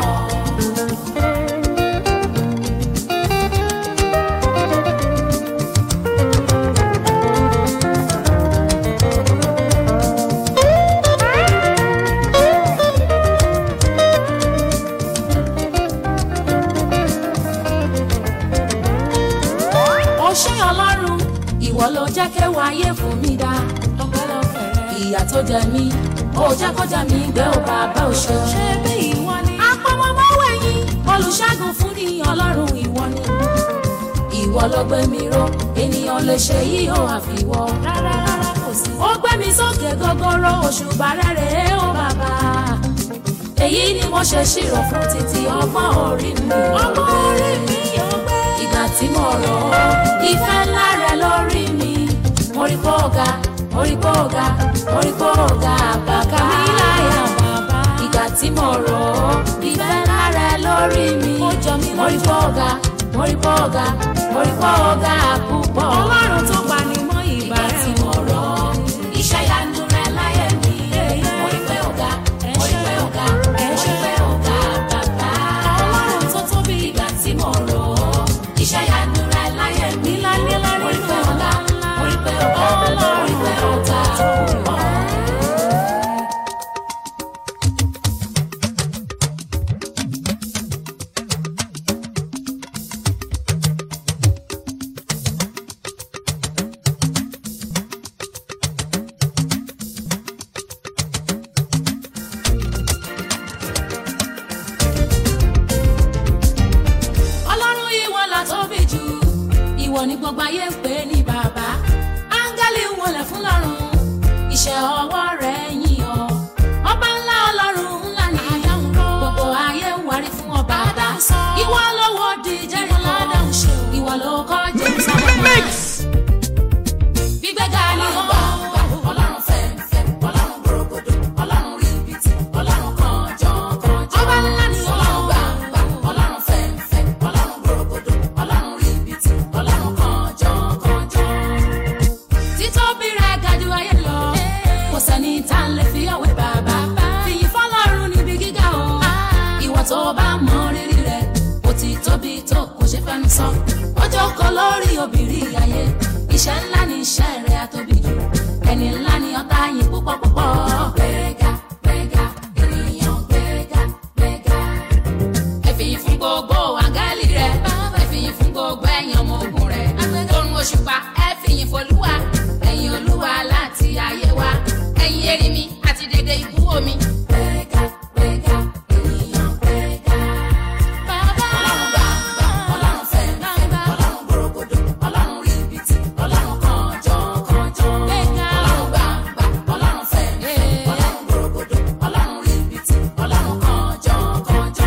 ó ṣé ọlọ́run ìwọ ló jẹ́ kéwà ayé fún mi dá ìyà tó jẹ mí ó jẹ́ kó jẹ mí gbé ó bàbá ò ṣe. ṣé bí ìwọ ni. apọmọmọwé yín olùṣègùn fún ni ọlọ́run ìwọ ni. ìwọ ló gbé mi ró ènìyàn lè ṣe yìí ó àfiwọ́. rárá rárá kò sí. ó gbé mi sókè gogoro òṣùbà rere ó bàbá èyí ni mo ṣe ṣírò fún títí ọgbọ́n orí mi. ọgbọ́n orí mi yóò gbé. ìgbà tí mo rọ̀ ọ́ ìfẹ́ ńlá rẹ lórí mi. mo rí pọ́ ọ̀gá mo rí pọ́ ọ̀gá mo rí pọ́ ọ̀gá bàbá mi láyà bàbá. ìgbà tí mo rọ̀ ọ́ ìfẹ́ ńlá rẹ lórí mi. ó jọ mí lójú. mo rí pọ́ ọ̀gá mo rí pọ́ ọ̀gá mo rí pọ́ ọ̀gá púpọ̀. ọlọ́run tó pa ni mọ́ ìgbà rẹ̀. ìgbà tí mo rọ̀ ọ́ iṣẹ́ yanu gbogbo ayé ń pè ní bàbá áńgẹ́lì ń wọlé fún lọ́run iṣẹ́ ọwọ́ rẹ̀ yìn ọ́ ọba ńlá ọlọ́run ńlá ni gbogbo ayé ń wárí fún ọ bàbá ìwọ ló wó di Jẹ́ríkò ìwọ ló kọ́ James abọ́mọ́ gbígbéga ni ó ọlọ́run fẹ́ẹ́fẹ́ ọlọ́run gbòrògbòdò ọlọ́run ríbitì ọlọ́run kànjọ́kànjọ́ ọba ńlá ni ọlọ́run gbàgbà ọlọ́run fẹ́ẹ́fẹ́ ọlọ́run gbòrògbòdò ọlọ́run ríbitì ọlọ́run kànjọ́kànjọ́ títóbi rẹ̀ ga jù ayé lọ kò sẹ́ni tá a lè fi ọ̀wé bàbá fìyìn fọlọ́run níbi gíga o ìwọ tó bá mọ rírì rẹ̀ ó ti tóbi tó kò ṣe fẹ́nu sọ ó jókòó lórí obìnrin ayé iṣẹ́ ńlá ni iṣẹ́ rẹ̀ àtóbi jù ẹni ńlá ni ọ̀tá yín púpọ̀ púpọ̀ gbéga gbéga ènìyàn gbéga gbéga ẹ̀fìyìn fún gbogbo àgálì rẹ̀ ẹ̀fìyìn fún gbogbo ẹ̀yàn ọmọ ogun rẹ̀ lórun òṣùpá ẹ̀fìyìn folúwa ẹ̀yìn olúwa láti ayé wa ẹ̀yìn erinmi àti dédé ibú omi. gbéga gbéga ènìyàn gbéga. bàbá ọlọ́run gbàgbà ọlọ́run fẹ́ẹ́fẹ́ ọlọ́run gbòrògbòdò ọlọ́run ríbitì ọlọ́run kànjọ́kànjọ́. gbéga ọlọ́run gbàgbà ọlọ́run fẹ́ẹ́fẹ́ ọlọ́run gbòrògbòdò ọlọ́run ríbitì ọlọ́run kànjọ́kànjọ́.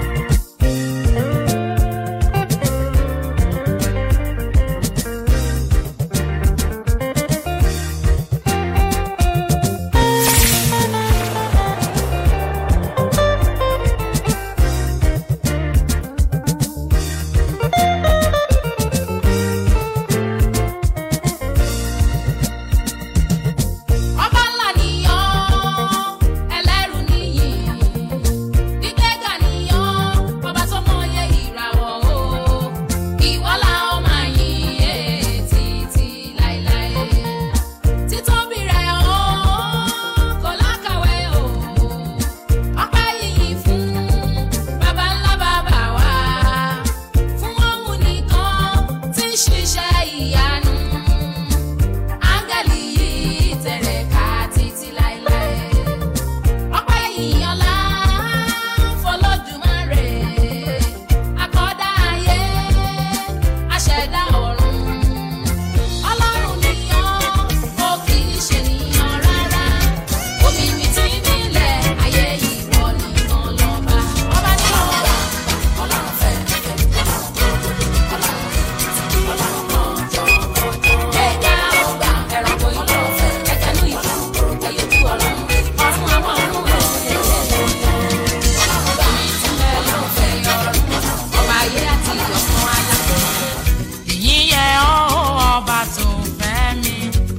ọba ńlá nìyàn ẹlẹ́rù nìyí gbígbéga nìyàn ọba tó mọyé ìràwọ̀ o ìwọ la ó máa yìn é títí láéláé títóbi rẹ̀ o kò lákàwé o ọpẹ́ yìnyín fún baba ńlá bàbá wa fún òun nìkan tí ń ṣiṣẹ́ ìyanu áńgẹ́lì yìí tẹ̀rẹ̀ ká títí láéláé. ọpẹ́ ìyànlá fọlọ́dúnmáre àkọ́dá ayé aṣẹ̀dá ọ̀run. ọlọ́run nìyàn ó kì í ṣe nìyàn rárá. omi mi ti nílẹ̀ ayé ìwọ nìkan lọ́ba. ọba ní ọba ọlọ́run fẹ́ ọlọ́run gbọ́dọ̀ ọlọ́run ọlọ́run kan jọ ẹ̀ka ọgbà ẹranko ìlú ẹ̀ka ní ìlú ẹ̀yẹ ojú ọlọ́run ọ̀run àwọn ọ̀run ẹ̀yẹ ọlọ́run mi sílẹ̀ lọ́fẹ̀ ọ̀run ọba ayé àti ìyọ̀kan alá. ìyìn yẹ ọ́ ọba tó fẹ́ mi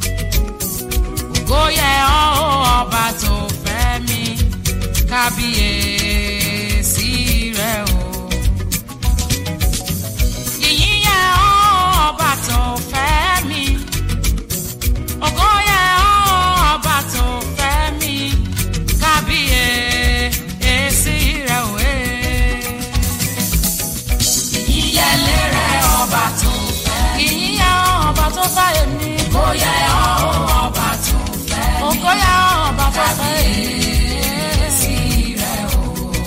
ògo yẹ ọ́ ọba tó fẹ́ mi kábíyèsí rẹ o. ìyìn yẹ ọ́ ọba tó fẹ́ mi ògo yẹ ọ́ ọba tó fẹ́ mi kábíyèsí rẹ o. eh ìyẹlé rẹ ọba tó fẹ́. ìyíyá ọba tó fẹ́ èmi. kò yẹ ọba tó fẹ́ mi. ògo yẹ ọba tó fẹ́ èmi. sí rẹ o.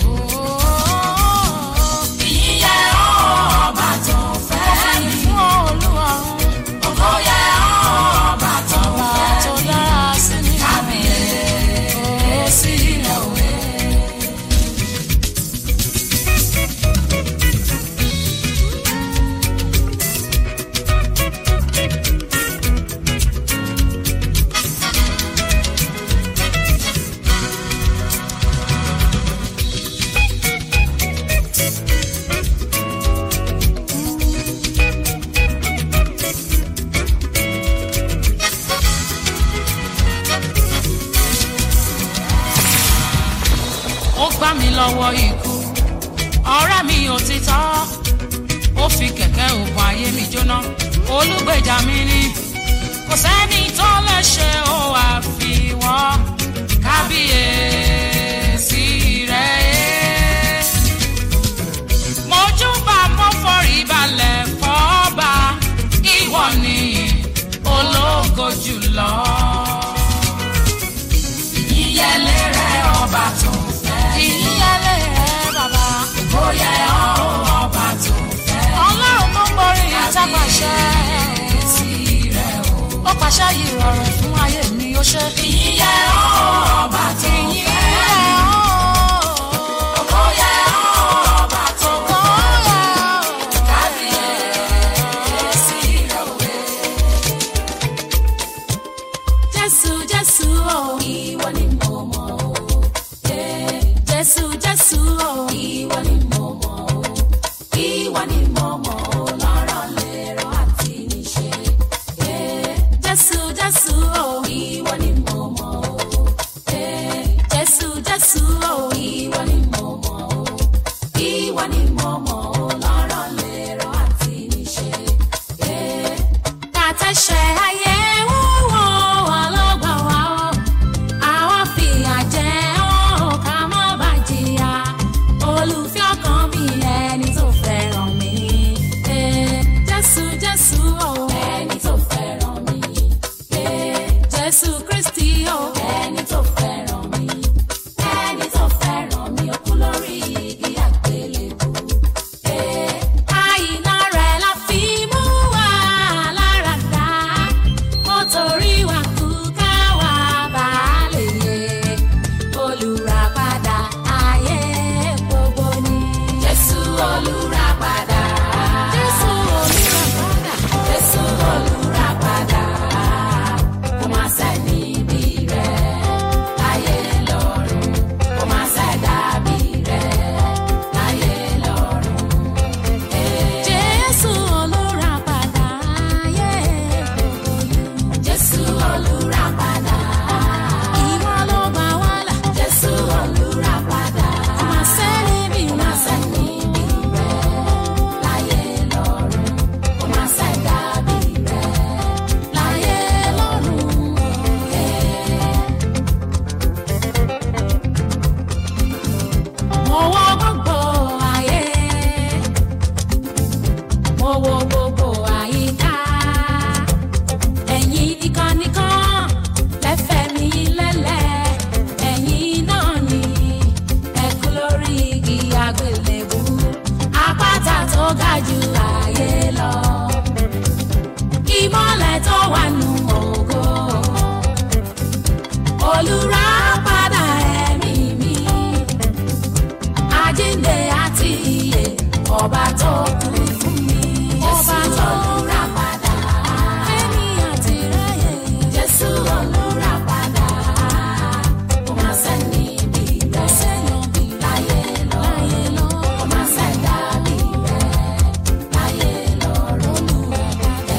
ìyíyá ọba tó fẹ́ mi. fún olúwarun. ògo yẹ ọba tó fẹ́ mi. tó dára sí mi. kábíyèsí rẹ o. ó gbá mi lọ́wọ́ ikú ọ̀rẹ́ mi òtítọ́ ó fi kẹ̀kẹ́ òògùn ayé mi jóná olùgbèjà mi ni kò sẹ́ni tó lè ṣe ó àfiwọ́ kábíyèsí rẹ̀ mojúbà mo forí balẹ̀ fọ́ba ìwọ ni ológo jùlọ ìyẹlé rẹ ọba tó fẹ́. ìyẹlé rẹ bàbá. bóyá ọba tó fẹ́. ọlọ́run tó borí ìtàpàṣẹ. jésù jésù o ìwọ ni mo mọ̀ o ìwọ ni mo mọ̀ o lọ́rọ̀ lérò àti níṣe. Eh, jésù jésù o ìwọ ni mo mọ̀ o Eh, jésù jésù o ìwọ ni mo mọ̀ o ìwọ ni mo mọ̀ o lọ́rọ̀ lérò àti níṣe. Eh, kàtẹ́ṣẹ̀ ayé wúwo ọlọ́gbà wa o àwọn fìyà jẹ ọ́ ká má bà jìyà olùfẹ́ ọkàn mi ẹni tó fẹ́ràn mi. Eh, jésù jésù o ẹni tó fẹ́ràn mi. Eh, jésù kristi o ẹni tó fẹ́ràn mi. ẹni tó fẹ́ràn mi ó kú lórí igi àgbélébùú. Eh, àyìnà rẹ̀ la fi mú wa lára dá. Ó torí wa kú ká wá bá lè yè. Olùràpadà ayé gbogbo ni. Jésù olùràpadà. Jésù olùràpadà. Jésù olùràpadà. Kò má sẹ́ni bí rẹ̀ láyé lọ́run. Kò má sẹ́dàbí rẹ̀ láyé lọ́run. Jésù olùràpadà ayé gbogbo ni. Jésù olùràpadà. Ìwọ ló gbà wá là. Jésù olùràpadà. Kò má sẹ́ni bí rẹ̀. Kò má sẹ́ni bí rẹ̀ láyé lọ́run. Kò má sẹ́dá bí rẹ̀ láyé lọ́run. Mo wọ gbogbo ayé mo wo gbogbo àyíká ẹ̀yin nìkan nìkan lẹ́fẹ̀ mi lẹ́lẹ̀ ẹ̀yin náà ni ẹ̀kú lórí igi àgbélébú àpáta tó ga jù ayé lọ ìmọ̀lẹ̀ tó wà nù ògo olùràpadà ẹ̀mí mi àjíǹde àti ìyè ọba tó kú fún mi. ọba tó lura padà. fẹ́mi àti ráyè. jésù olùrà padà. kò má sẹ́ni bí rẹ̀. sẹ́yìn bí láyé lọ. láyé lọ. kò má sẹ́dá bí rẹ̀. láyé lọ. olùrà padà.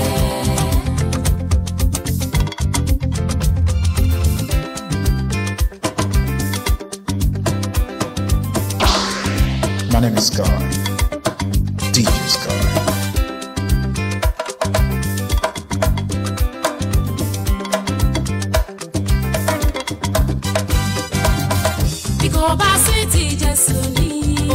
My name is Scar. DJ Scar. bí kò bá sí ti jésù ní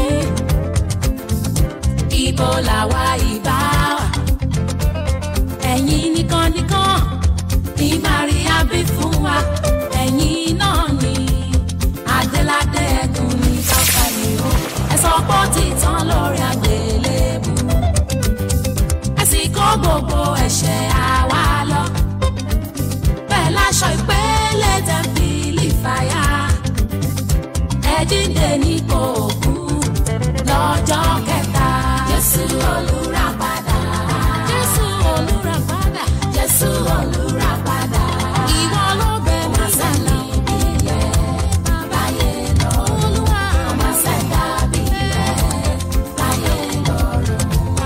ibo làwa ìbá wà ẹ̀yin nìkan nìkan ní maria bí fún wa ẹ̀yin náà ni adéládé ẹ̀gùn ní pápá ni ó ẹ sọ pé ó ti tán lórí àgbélébù ẹ sì kó gbogbo ẹ̀ṣẹ̀ àwa lọ bẹ́ẹ̀ láṣọ ìpele tẹ̀m̀pìlì fàyà ẹ̀jíǹde ní kò kú lọ́jọ́ kẹta. Jésù olùràpadà. Jésù olùràpadà. Jésù olùràpadà. Ìwọ ló bẹ̀ mí sálà. Ìyẹ́ báyé lọ. Olúwa. Ọmọ sẹ́dá bí rẹ̀. Báyé lọ́rùn.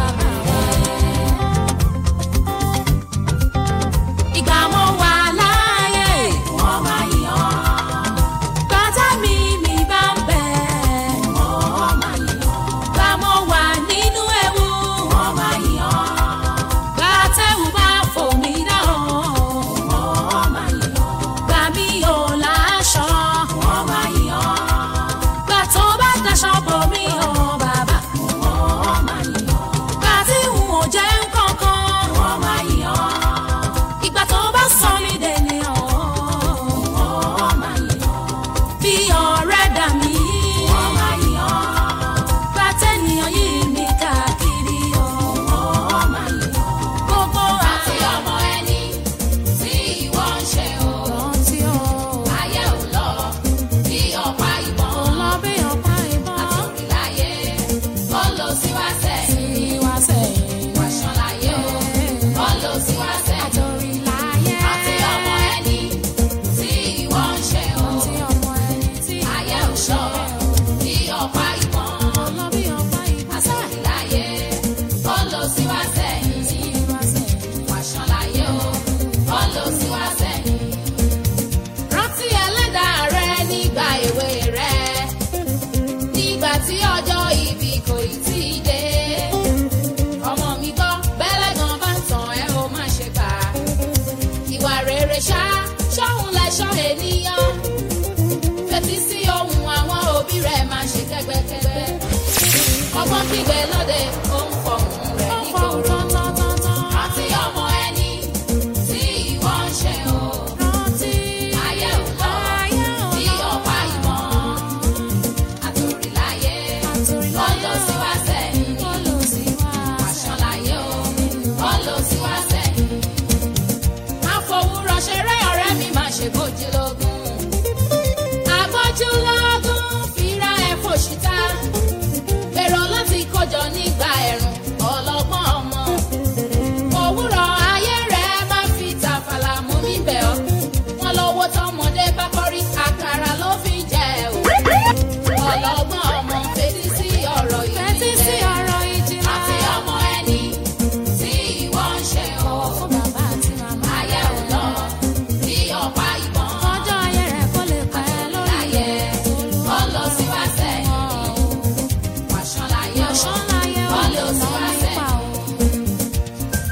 Ìgbà mo wà láàyè. Wọ́n máa yọ̀ bàtà mi mi bá ń bẹ̀. wọ́n máa yọ̀. bá mo wà nínú ewu. wọ́n kẹ́gbẹ́kẹ́gbẹ́. ọgbọ́n kígbe lóde ó ń fọhùn rẹ̀ nígboro. rántí ọmọ ẹni tí ìwọ ń ṣe o. ayé ò lọ bí ọ̀pá ìmọ̀. àtòríláyé wọ́n lọ sí wá sẹ́yìn. àṣàn láyé o wọ́n lọ sí wá sẹ́yìn. àfọwúrọ̀ ṣeré ọ̀rẹ́ mi máa ṣe bójú lógún. àbójú lógún fira ẹ̀ fòṣìta. èrò láti kójọ nígbà ẹ̀rùn ọlọ́gbọ́n ọmọ. òwúrọ̀ ayé rẹ̀ máa fi tàfàlà mú mi bẹ̀ ọ́. wọ́n lọ́wọ́ tọmọdé bá kọ́rí àkàrà ló fi jẹ o. ọlọ́gbọ́n ọmọ fetí sí ọ̀rọ̀ yìí. Fetí sí ọ̀rọ̀ ìjìnlẹ̀. àti ọmọ ẹni tí ìwọ ń ṣe o. Fún bàbá àti màmá. ayé ò lọ bí ọ̀pá ìbọn. Ọjọ́ ayé rẹ̀ kó lè pẹ́ lórí láyé wọ́n lọ sí wá sẹ́yìn. wàṣán láyé o Ọ̀ṣán láyé ó wọ́n lè lọ sí mọ́ wá nípa sẹ́yìn. o.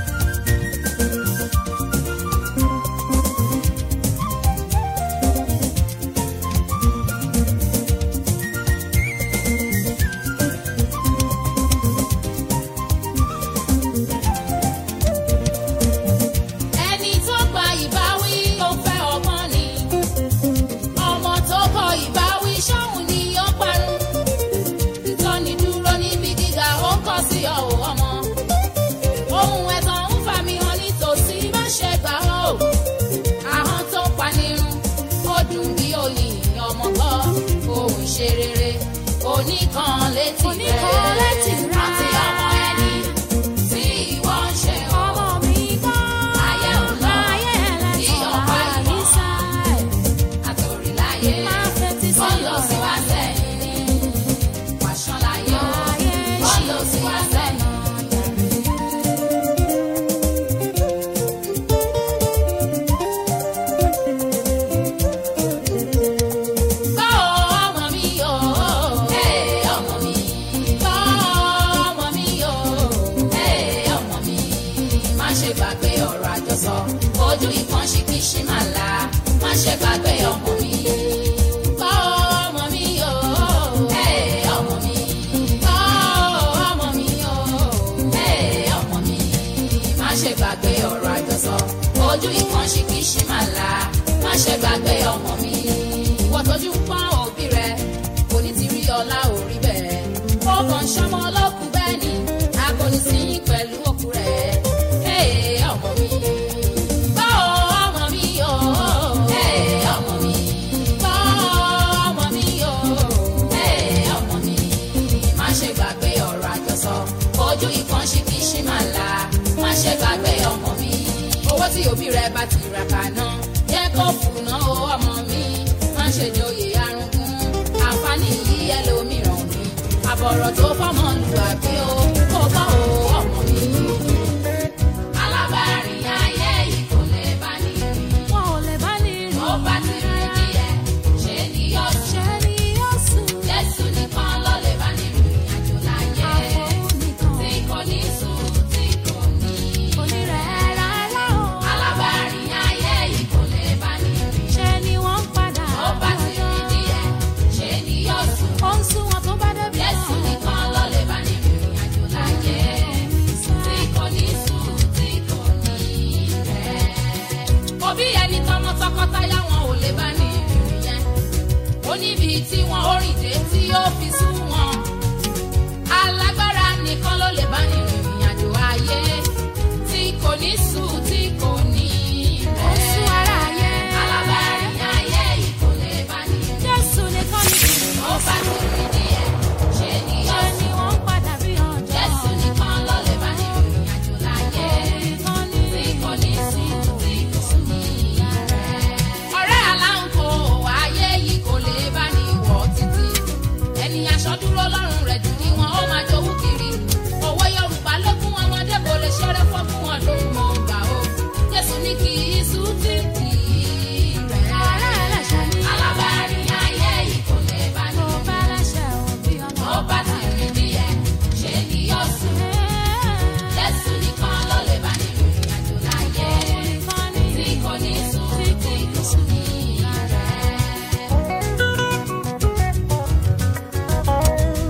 ẹni tó gba ìbáwí ó fẹ́ ọgbọ́n ni ọmọ tó kọ ìbáwí ṣọ́hun ni ó parun ìtọ́ni dúró níbi gíga ó kọ́ sí ọ̀hún ọmọ ohun ẹ̀tàn ń fà mí hàn nítòsí má ṣe gbà ó ahọ́n tó panirun ó dùn bí oyin ọmọ gbọ́ ohun ṣe rere oníkan létí rẹ̀ Oníkan létí rẹ̀. rántí ọmọ ẹni tí ìwọ ń ṣe o. Ọmọ mi gbọ́. Ayé ò lọ. Ayé Bí ẹlẹ́tàn ọ̀pá ìbọn. àyíṣà. àtòríláyé Máa fetí sí wọ́n lọ sí ọ̀rọ̀ wá sẹ́yìn ní wàṣán láyé o Ayé wọ́n lọ sí wá sẹ́yìn. Gbọ́ ọmọ mi o, ee ọmọ mi. Gbọ́ ọmọ mi o, ee ọmọ mi. Má ṣe gbàgbé ọ̀rọ̀ àjọsọ, ojú ìkan ṣìkìṣì máa la. Má ṣe gbàgbé ọmọ mi. Gbọ́ ọmọ mi o, ee ọmọ mi. Gbọ́ ọmọ mi o, ee ọmọ mi. Má ṣe gbàgbé ọ̀rọ̀ àjọsọ, ojú ìkan ṣìkìṣì máa la. Má ṣe gbàgbé ọmọ mi. Wọ́n tọ́jú pọ́n òbí rẹ̀, kò ní ti rí ọlá orí bẹ́ẹ̀. Ó kàn ṣọmọ ọlọ́kùn bẹ́ẹ̀ ni, a kò ní sí yín pẹ̀lú òkú rẹ̀. Ee ọmọ mi. Gbọ́ ọmọ mi o. Ee ọmọ mi. Gbọ́ ọmọ mi o. Ee ọmọ mi. Má ṣe gbàgbé ọ̀rọ̀ àjọsọ, ojú ìkan ṣìkìṣì máa la. Má ṣe gbàgbé ọmọ mi. Owó tí òbí rẹ̀ bá ti rà kàná, jẹ́ kó fùnà o ọmọ mi. Má ṣe joyè arúgbó, àǹfààní yìí ẹlòmíràn ni. Àbọ̀rọ̀ tó fọ́mọ lù àbí o, kó bá o ọmọ mi. Alábàárìn ayé yìí kò lè bá ní rí. Wọn ò lè bá ní rí. Ó bá ti rí díẹ̀, ṣe ni yóò ṣe. Ṣé ni yóò sùn? Jésù nìkan ló lè bá ní rí àjò láyé. Àfọwọ́ nìkan. Tí kò ní sùn, tí kò ní. Kò ní rẹ̀ rárá o. Alábàárìn ayé yìí kò lè bá ní rí. Ṣé ni wọ́n ń padà Ó bá ti rí díẹ̀, ṣe ni yóò sùn. Ó ń sún wọn tó bá débi Jésù náà. nìkan ló lè bá ní rí àjò láyé. Tí kò ní sùn, tí kò ní rẹ̀. Òbí ẹni tọmọ tọkọtaya wọn ò lè bá ní ìrìn yẹn. Ó níbi tí wọn ó rìn dé tí ó fi sú wọn. Alágbára nìkan ló lè bá ní ìrìn àjò ayé. Tí kò ní sùn, tí kò ní Ó ń sún rẹ̀. ara ayé. Alábàárìn ayé yìí kò lè bá ní ìrìn. Jésù nìkan ni kì í. Ó bá ti rí díẹ̀, ṣe ni Ṣé yóò ni wọ́n ń padà bí ọjọ́? Jésù nìkan ló lè bá ní ìrìn àjò láyé. Nìkan ni. Tí kò ní sùn, tí kò ní rẹ̀. Ọ̀rẹ́ aláǹkó ayé yìí kò lè bá ní wọ̀ títí. Ẹni aṣọ dúró lọ́rùn rẹ̀ jù ní wọn ó máa jowú kiri. Òwe Yorùbá ló fún ọmọdé kò lè ṣeré fọ́ fún ọdún mọ̀ gbà ó. Jésù ní kì í sùn tí kì í rẹ̀. Ọ̀rẹ́ ẹlẹ́ṣẹ̀ ni. Alábàárìn ayé yìí kò lè bá ní Kò bá ẹlẹ́ṣẹ̀ òbí ọmọ. ó bá ti rí díẹ̀ ṣe ni yóò sùn. Jésù nìkan ló lè bá ní ìrìn àjò láyé. Nìkan ni. Tí kò ní sùn, tí kò ní rẹ̀.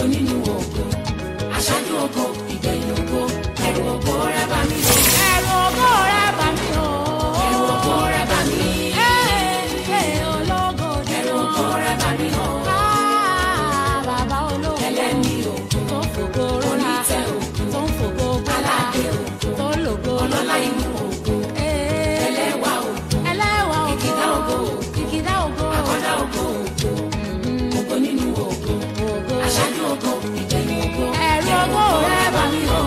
ògo nínú ògo aṣáájú ògo ìgbẹ̀yìn ògo ẹ̀rù ògo rẹ bá mi o. ẹ̀rù ògo rẹ bá mi o. ẹ̀rù ògo rẹ bá mi. ẹ̀ẹ́ ológo ni ẹ̀rù ògo rẹ bá mi o. bàbá ológo ẹlẹ́ni ògo tó fògo rọra onítẹ̀ ògo tó ń fògo gbọ́dá aládé ògo tó lògo ọlọ́lá inú ògo ẹlẹ́wà ògo ẹlẹ́wà ògo ìkìdá ògo ìkìdá ògo àkọ́dá ògo ògo ògo nínú ògo ògo aṣáájú ògo ìgbẹ̀yìn ògo ẹ̀rù ògo rẹ bá mi o.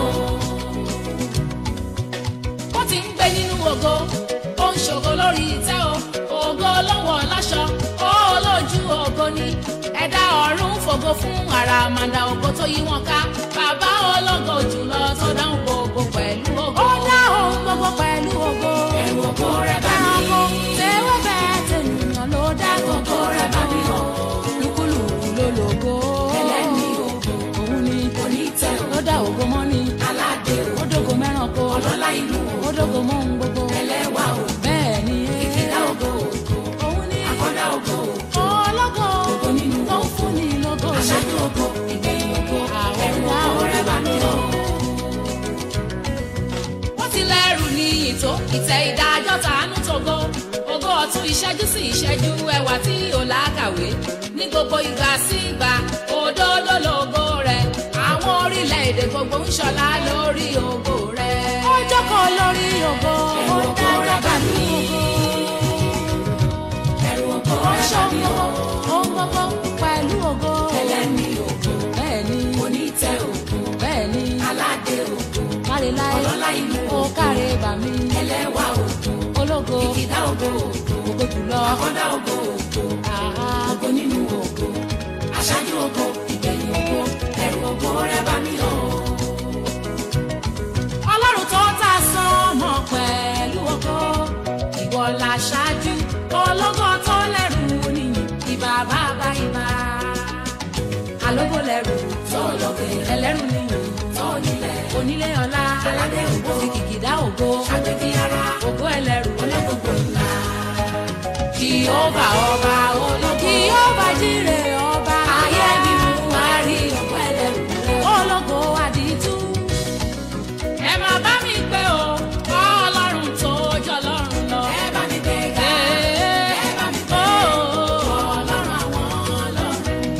ó ti ń gbé nínú ògo ó ń ṣògo lórí ìtẹ́ o ògo lọ́wọ́ láṣọ ó lójú ògo ni ẹ̀dá ọ̀run fògo fún àràmàǹdà ògo tó yí wọn ká bàbá ológo jùlọ tó dáhùn gbogbo pẹ̀lú ògo. ó dáhùn gbogbo pẹ̀lú ògo. ẹ̀rù ògo rẹ bá mi. ẹranko tẹ́wọ́ bẹ́ẹ̀ tẹ̀yìnyàn ló dá ògo rẹ bá mi o. lúkúlùkù ló lògo. ẹlẹ́ni ògo. òun ni onítẹ̀ ògo. ló dá ògo mọ́ ni. aládé ògo. ó dógo mẹ́ranko. ọlọ́lá inú ògo. ó dógo mọ́ ohun gbogbo. ẹlẹ́wà ògo. bẹ́ẹ̀ ni. ìkìlá ògo ògo. òun ni. àkọ́dá ògo ògo. ológo. ògo nínú ògo. tó ń fún ni lógo. aṣáájú ògo. ìgbẹ̀yìn ògo. ẹ̀rù ògo rẹ bá mi o wọ́n ti lẹ́rù ní ìtò ìtẹ́ ìdájọ́ tàánú tògo ògo ọ̀tún ìṣẹ́jú sí ìṣẹ́jú ẹwà tí ò lákàwé ní gbogbo ìgbà sí ìgbà òdodo lógo rẹ̀ àwọn orílẹ̀-èdè gbogbo ń ṣọlá lórí ògo rẹ̀. ó jókòó lórí ògo ó dájọ́ pẹ̀lú ògo ó ṣògo ohun gbogbo pẹ̀lú ògo ẹlẹ́ni ògo bẹ́ẹ̀ ni onítẹ̀ ògo bẹ́ẹ̀ ni aládé ògo káre láyé ọlọ́lá inú ó káre bà mí ẹlẹ́wà ògo ológo ìkìdá ògo ògo jùlọ àkọ́dá ògo ògo ògo nínú ògo aṣáájú ògo ìgbẹ̀yìn ògo ẹ̀rù ògo rẹ bá mi o. ọlọ́run tó ta sánmọ̀ pẹ̀lú ògo ìwọ la ṣáájú ológo tó lẹ́rù nìyí ìbà bàbá ìbà alógo lẹ́rù tó lọ́gbẹ̀ ẹlẹ́rù nìyí tó nílẹ̀ onílé ọlá aládé ògo kìkìdá ògo àgbẹ̀bí ara ògo ẹlẹ́rù ológogo ńlá. Jèhófà ọba ológo Jèhófà jíre ọba ayé mi mú àárí ògo ẹlẹ́rù rẹ̀ ológo àdìtú. ẹ máa bá mi pé o ọlọ́run tó jọ lọ́run lọ. ẹ bá mi gbé ga ẹ bá mi pé o ọlọ́run àwọn ọlọ́run.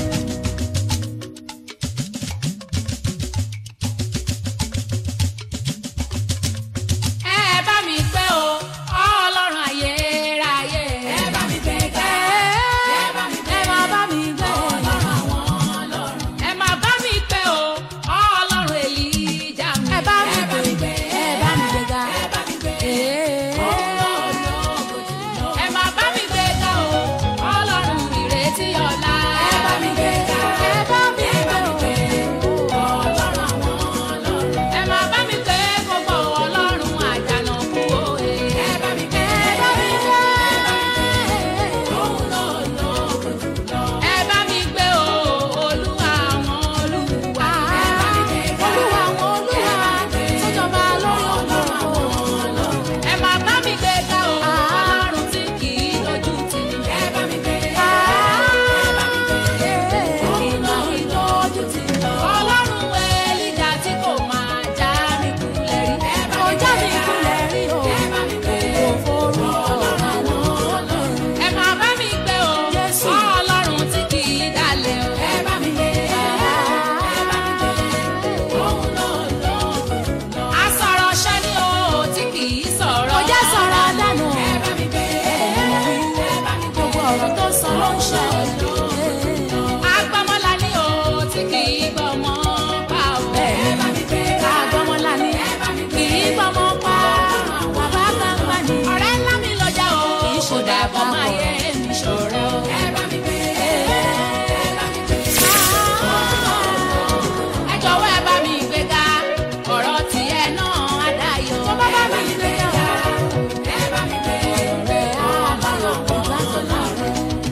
ẹ bá mi pé o ọlọ́run ayérayé. ẹ bá mi gbé ga ẹ bá mi gbé ẹ máa bá mi gbé ọlọ́run àwọn ọlọ́run. ẹ máa bá mi pé o ọlọ́run èlíjà mi. ẹ bá mi gbé ẹ bá mi gbé ga ẹ bá mi gbé ẹ máa bá mi gbé ga o ọlọ́run ìrètí ọ̀la. ẹ bá mi gbé ga ẹ bá mi gbé o ọlọ́run àwọn ọlọ́run. ẹ máa bá mi gbé gbogbo ọlọ́run àjànàkú òye. ẹ bá mi gbé ẹ bá mi gbé òun náà lọ jùlọ. ẹ bá mi gbé o olúwa àwọn olúwa. ẹ bá mi gbé ga olúwa àwọn olúwa sọjọba lórí ọlọ́run àwọn ọlọ́run. ẹ máa bá mi gbé ga o ọlọ́run tí kì í dojú tì ní. ẹ bá mi gbé ga ẹ bá mi gbé òun náà ìtọ́jú ti lọ. ọlọ́run ẹlíjà tí kò máa já mi kulẹ̀ rí. ẹ bá mi já mi kulẹ̀ rí o. ẹ bá mi gbé kò forúkọ àwọn ọlọ́run. ẹ máa bá mi gbé o. Jésù ọlọ́run tí kì í dalẹ̀ o. ẹ bá mi gbé ẹ bá mi gbé òun náà lọ. asọ̀rọ̀ ṣẹ́ ni o tí kì í sọ̀rọ̀. kò jẹ́ sọ̀rọ̀ dànù. ẹ bá mi gbé ẹ bá mi gbé gbogbo ọ̀rọ̀ tó sọ ló ń ṣe. agbọ́mọlá ni o tí kì í gbọ́mọ pa o. ẹ bá mi gbé agbọ́mọlá ni kì í gbọ́mọ pa. bàbá gbangba ni. ọ̀rẹ́ ńlá mi lọ́jà o. kì í ṣe dàgbà máa yẹ mi ṣọ̀rẹ́ o. ẹ bá mi gbé ẹ bá mi gbé. ẹ jọ̀wọ́ ẹ bá mi gbé ga ọ̀rọ̀ tiẹ̀ náà á dayọ̀. tó bá bá mi gbé ga ẹ bá mi gbé ọ̀rẹ́ àbáyọ̀ kò látọ̀ láàrin.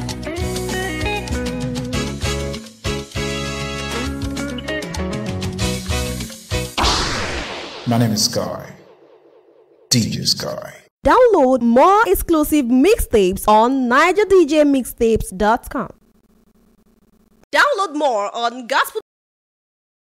My name is Sky. DJ Sky. Download more exclusive mixtapes on NigerDJMixtapes.com. Download more on Gospel